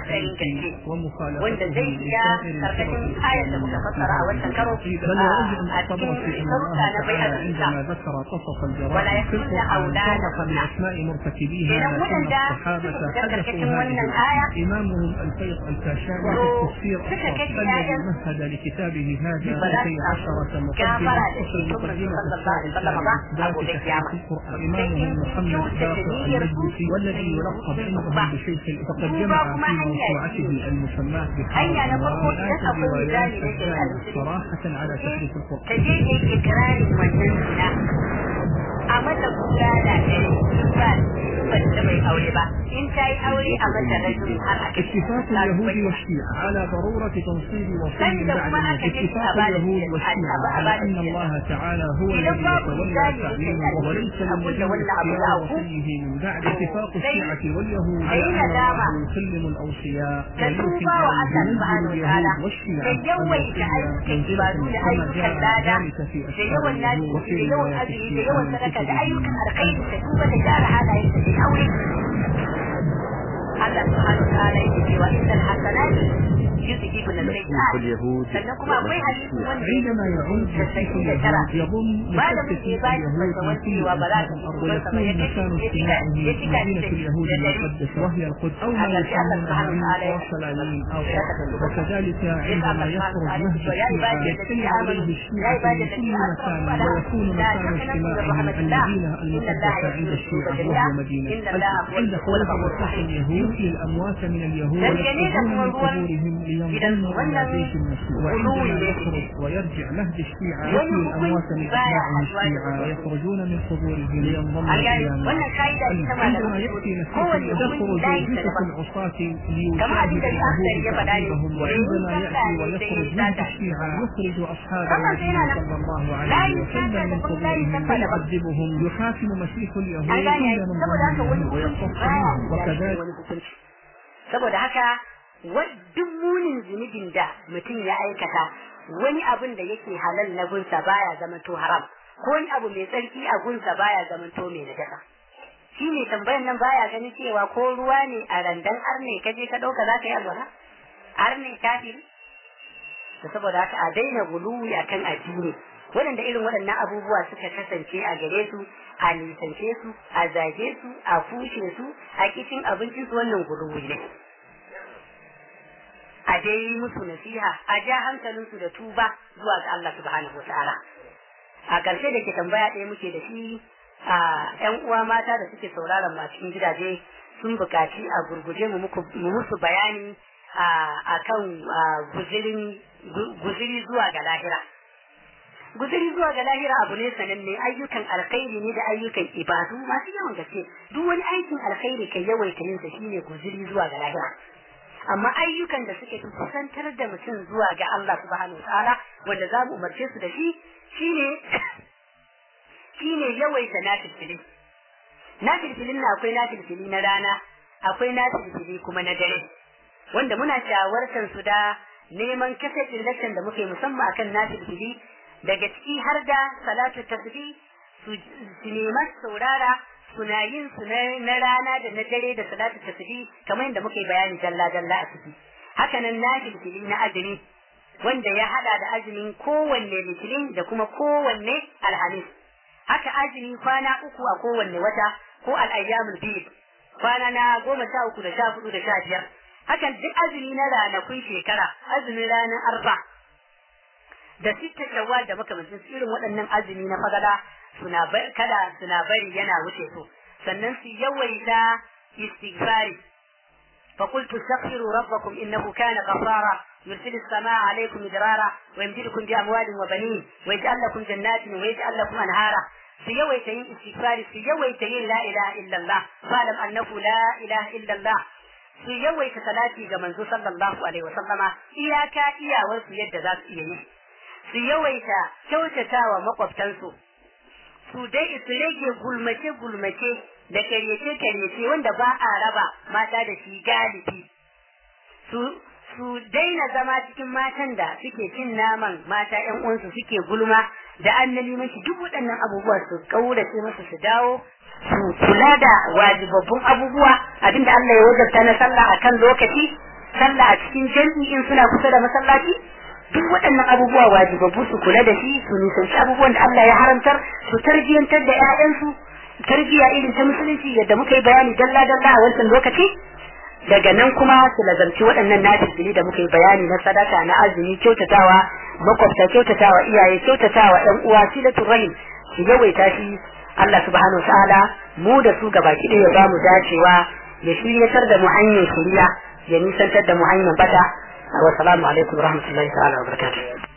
ومخالفته zai iya karkashin ayar da muka fassara a wancan karo a cikin sharuɗa na bai عندما ذكر قصص ولا الجرائم في يكون القرآن أولاد صرح بأسماء مرتكبيها إذا لكن ولد الصحابة ذكر حدثوا كتم ولد هذه الآية إمامهم الفيض الكاشاني في التفسير ذكر الصاد كتم الذي آية مهد لكتابه هذا فلا اثنتي عشرة كافر مقدمة على تصل شيء المقدمة صلى الله عليه الثالثة وسلم لإثبات أبو تحريف بكر القرآن إمامهم محمد باقر المجلسي والذي يلقب عندهم بشيخ فقد جمع في موسوعته المسماة هيا بحرف نقول مئات أقول الروايات ذلك الدالة صراحة على تحريف ka القرآن je ka yi ikirarin wannan zina a mata kura da ɗari ba ba ta bai aure ba in ta yi aure a mata rajin har a اتفاق اليهود والشيعة على ضرورة تنصيب وصي عند بعد ما الموت أكد اتفاق أبان اليهود الشيعة. والشيعة أبان على أن الشيعة. الله تعالى هو إذا الذي باب يتولى ذلك تعليمه يسأل. وليس أقول للنبي ولا أبو اختيار داود. وصيه من بعد اتفاق الشيعة واليهود على أين أن دام؟ الله يسلم الأوصياء كتوبة ويوحي وعسى ينزل سبحانه وتعالى اليهود والشيعة كيوي كأيك منزلة عبادون كما أيك جاء اللادا ذلك في da أشهر yawan اليهود lafi وفي da yawan روايات azumi da الشيعة yawan من sadaka da كتبهم ayyukan alkhairi da duba da gyara halayen da aure Allah subhanahu wa ta'ala yake cewa innal hasanati yuzhibun مسيح as-sayyi'at اليهود sannan kuma akwai hadisi wanda عندما يعود مسيح اليهود يضم malamin مشتت da ya ba shi اليهود fatawan من كل cewa ba za أنحاء ta الأرض fito ba ويكون ya مكان kashe اجتماعه ya cika ya cika مدينة اليهود da المقدسة وهي القدس أو ما هذا في الله يسمونها سبحانه وتعالى أورشليم أو يقول. وكذلك عندما يخرج مهد يا عبادي الشيعة الذين يجتمع آمنوا عليه يا الشيعة عبادي في كل الذين مكان أسرفوا ويكون على لا مكان تقنطوا اجتماعهم المدينة المقدسة عند الشيعة من رحمة الله إن الله يغفر الذنوب جميعا وهي مدينة إن الله هو عند خروج الغفور مسيح الرحيم اليهود للأموات من اليهود لكن إذا ويخرجون من هو قبورهم لينضموا إلى wannan جيش المسيح غلو وعندما ne يخرج ويرجع مهد الشيعة wani يحيي الأموات من hukunci baya أتباعه haɗuwa da الشيعة wasu. ويخرجون من قبورهم لينضموا an gane إلى wannan ka'ida ita ma da عندما يأتي مسيح kowane تخرج hukunci layin sa جثث daban العصاة كما حديث ليشاهد الأخضر اليهود يفعل تعذيبهم عليه. وعندما ويقول يأتي لك ويخرج ليس مهد ذاك. الشيعة يخرج أصحاب طبعا النبي سيدنا صلى الله لا عليه يمكن وسلم من أن تكون لا قبورهم يسمى لهم. فيعذبهم يحاكم مسيح اليهود an gane عند من saboda haka wani ظلمهم hukunci ويقتص baya منهم da وكذلك wani hukunci saboda haka wa- duk munin zunubin da mutum ya aikata wani abin da yake halal na gunsa baya zamanto haram ko wani abu mai tsarki a gunsa baya zamanto mai najasa shi ne tambayan nan baya ganin cewa ko ruwa ne a randan arne ka je ka ɗauka za ka yi alwala arne kafiri da saboda haka a daina guluwi akan addini waɗanda irin waɗannan abubuwa suka kasance a gare su a nisance su a zage su a fushe su a kishin abincin su wannan guluwi ne a a dai yi musu nasiha a ja hankalinsu da tuba zuwa ga Allah subhanahu wa ta'ala a ƙarshe da ke tambaya ɗaya muke da shi a ƴan uwa mata da suke sauraron ma cikin gidaje sun buƙaci a gurguje mu musu bayani a kan guziri zuwa ga lahira guziri zuwa ga lahira abu ne sananne ayyukan alkhairi ne da ayyukan ibadu masu yawan gaske duk wani aikin alkhairi kai yawaita yin sa shine guziri zuwa ga lahira amma ayyukan da suke kusantar da mutum zuwa ga Allah subhanahu wa ta'ala wanda za mu umarce su da shi shine shine yawaita nafilfili nafilfilin na akwai nafilfili na rana akwai nafilfili kuma na dare wanda muna shawartar su da neman kasafin lakcan da muke musamman akan nafilfili daga ciki har da salatu tasbih su neman saurara suna yin su na rana da na dare da salatu tasbih kamar yadda muke bayani dalla dalla a ciki hakanan nafilfili na azumi wanda ya hada da azumin kowanne litinin da kuma kowanne alhamis haka azumi kwana uku a kowanne wata ko al'ayyamul bid kwana na goma sha uku da sha hudu da sha biyar hakan duk azumi na ranakun shekara azumin ranar arba da sitta shawwal da makamancin irin waɗannan azumi na fagada suna kada suna bari yana wuce su sannan su yawaita istighfari فقلت استغفروا ربكم انه كان غفارا يرسل السماء عليكم مدرارا ويمددكم باموال وبنين ويجعل لكم جنات ويجعل لكم انهارا في يويتين استغفار في يويتين لا اله الا الله فاعلم انه لا اله الا الله su yawaita salati ga manzo sallallahu alaihi wa sallama iyaka iyawar su yadda za su iya yi su yawaita kyautatawa makwabtansu su dai su rage gulmace gulmace da karyace karyace wanda ba a raba mata da shi galibi su su daina zama cikin matan da suke cin naman mata ƴan uwansu suke gulma da annabi mashi duk waɗannan abubuwa su kaurace musu su dawo su kula da wajibabbun abubuwa abinda Allah ya wajabta na sallah akan lokaci sallah a cikin jami'i in suna kusa da masallaci duk waɗannan abubuwa wajibabbu su kula da shi su nisanci abubuwan da Allah ya haramtar su tarbiyantar da ƴaƴansu tarbiya irin ta musulunci yadda muka yi bayani dalla dalla a wancan lokaci daga nan kuma su lazarci waɗannan nafisili da muka yi bayani na sadaka na azumi kyautatawa makwabta kyautatawa iyaye kyautatawa ɗan uwa silatul rahim su yawaita shi Allah subhanahu ta'ala mu da su gaba ki ya ba mu dacewa ya shiryatar da mu hanyar shiriya ya nisantar da mu hanyar bata wa salamu alaikum wa rahmatullahi ta'ala wa barakatuh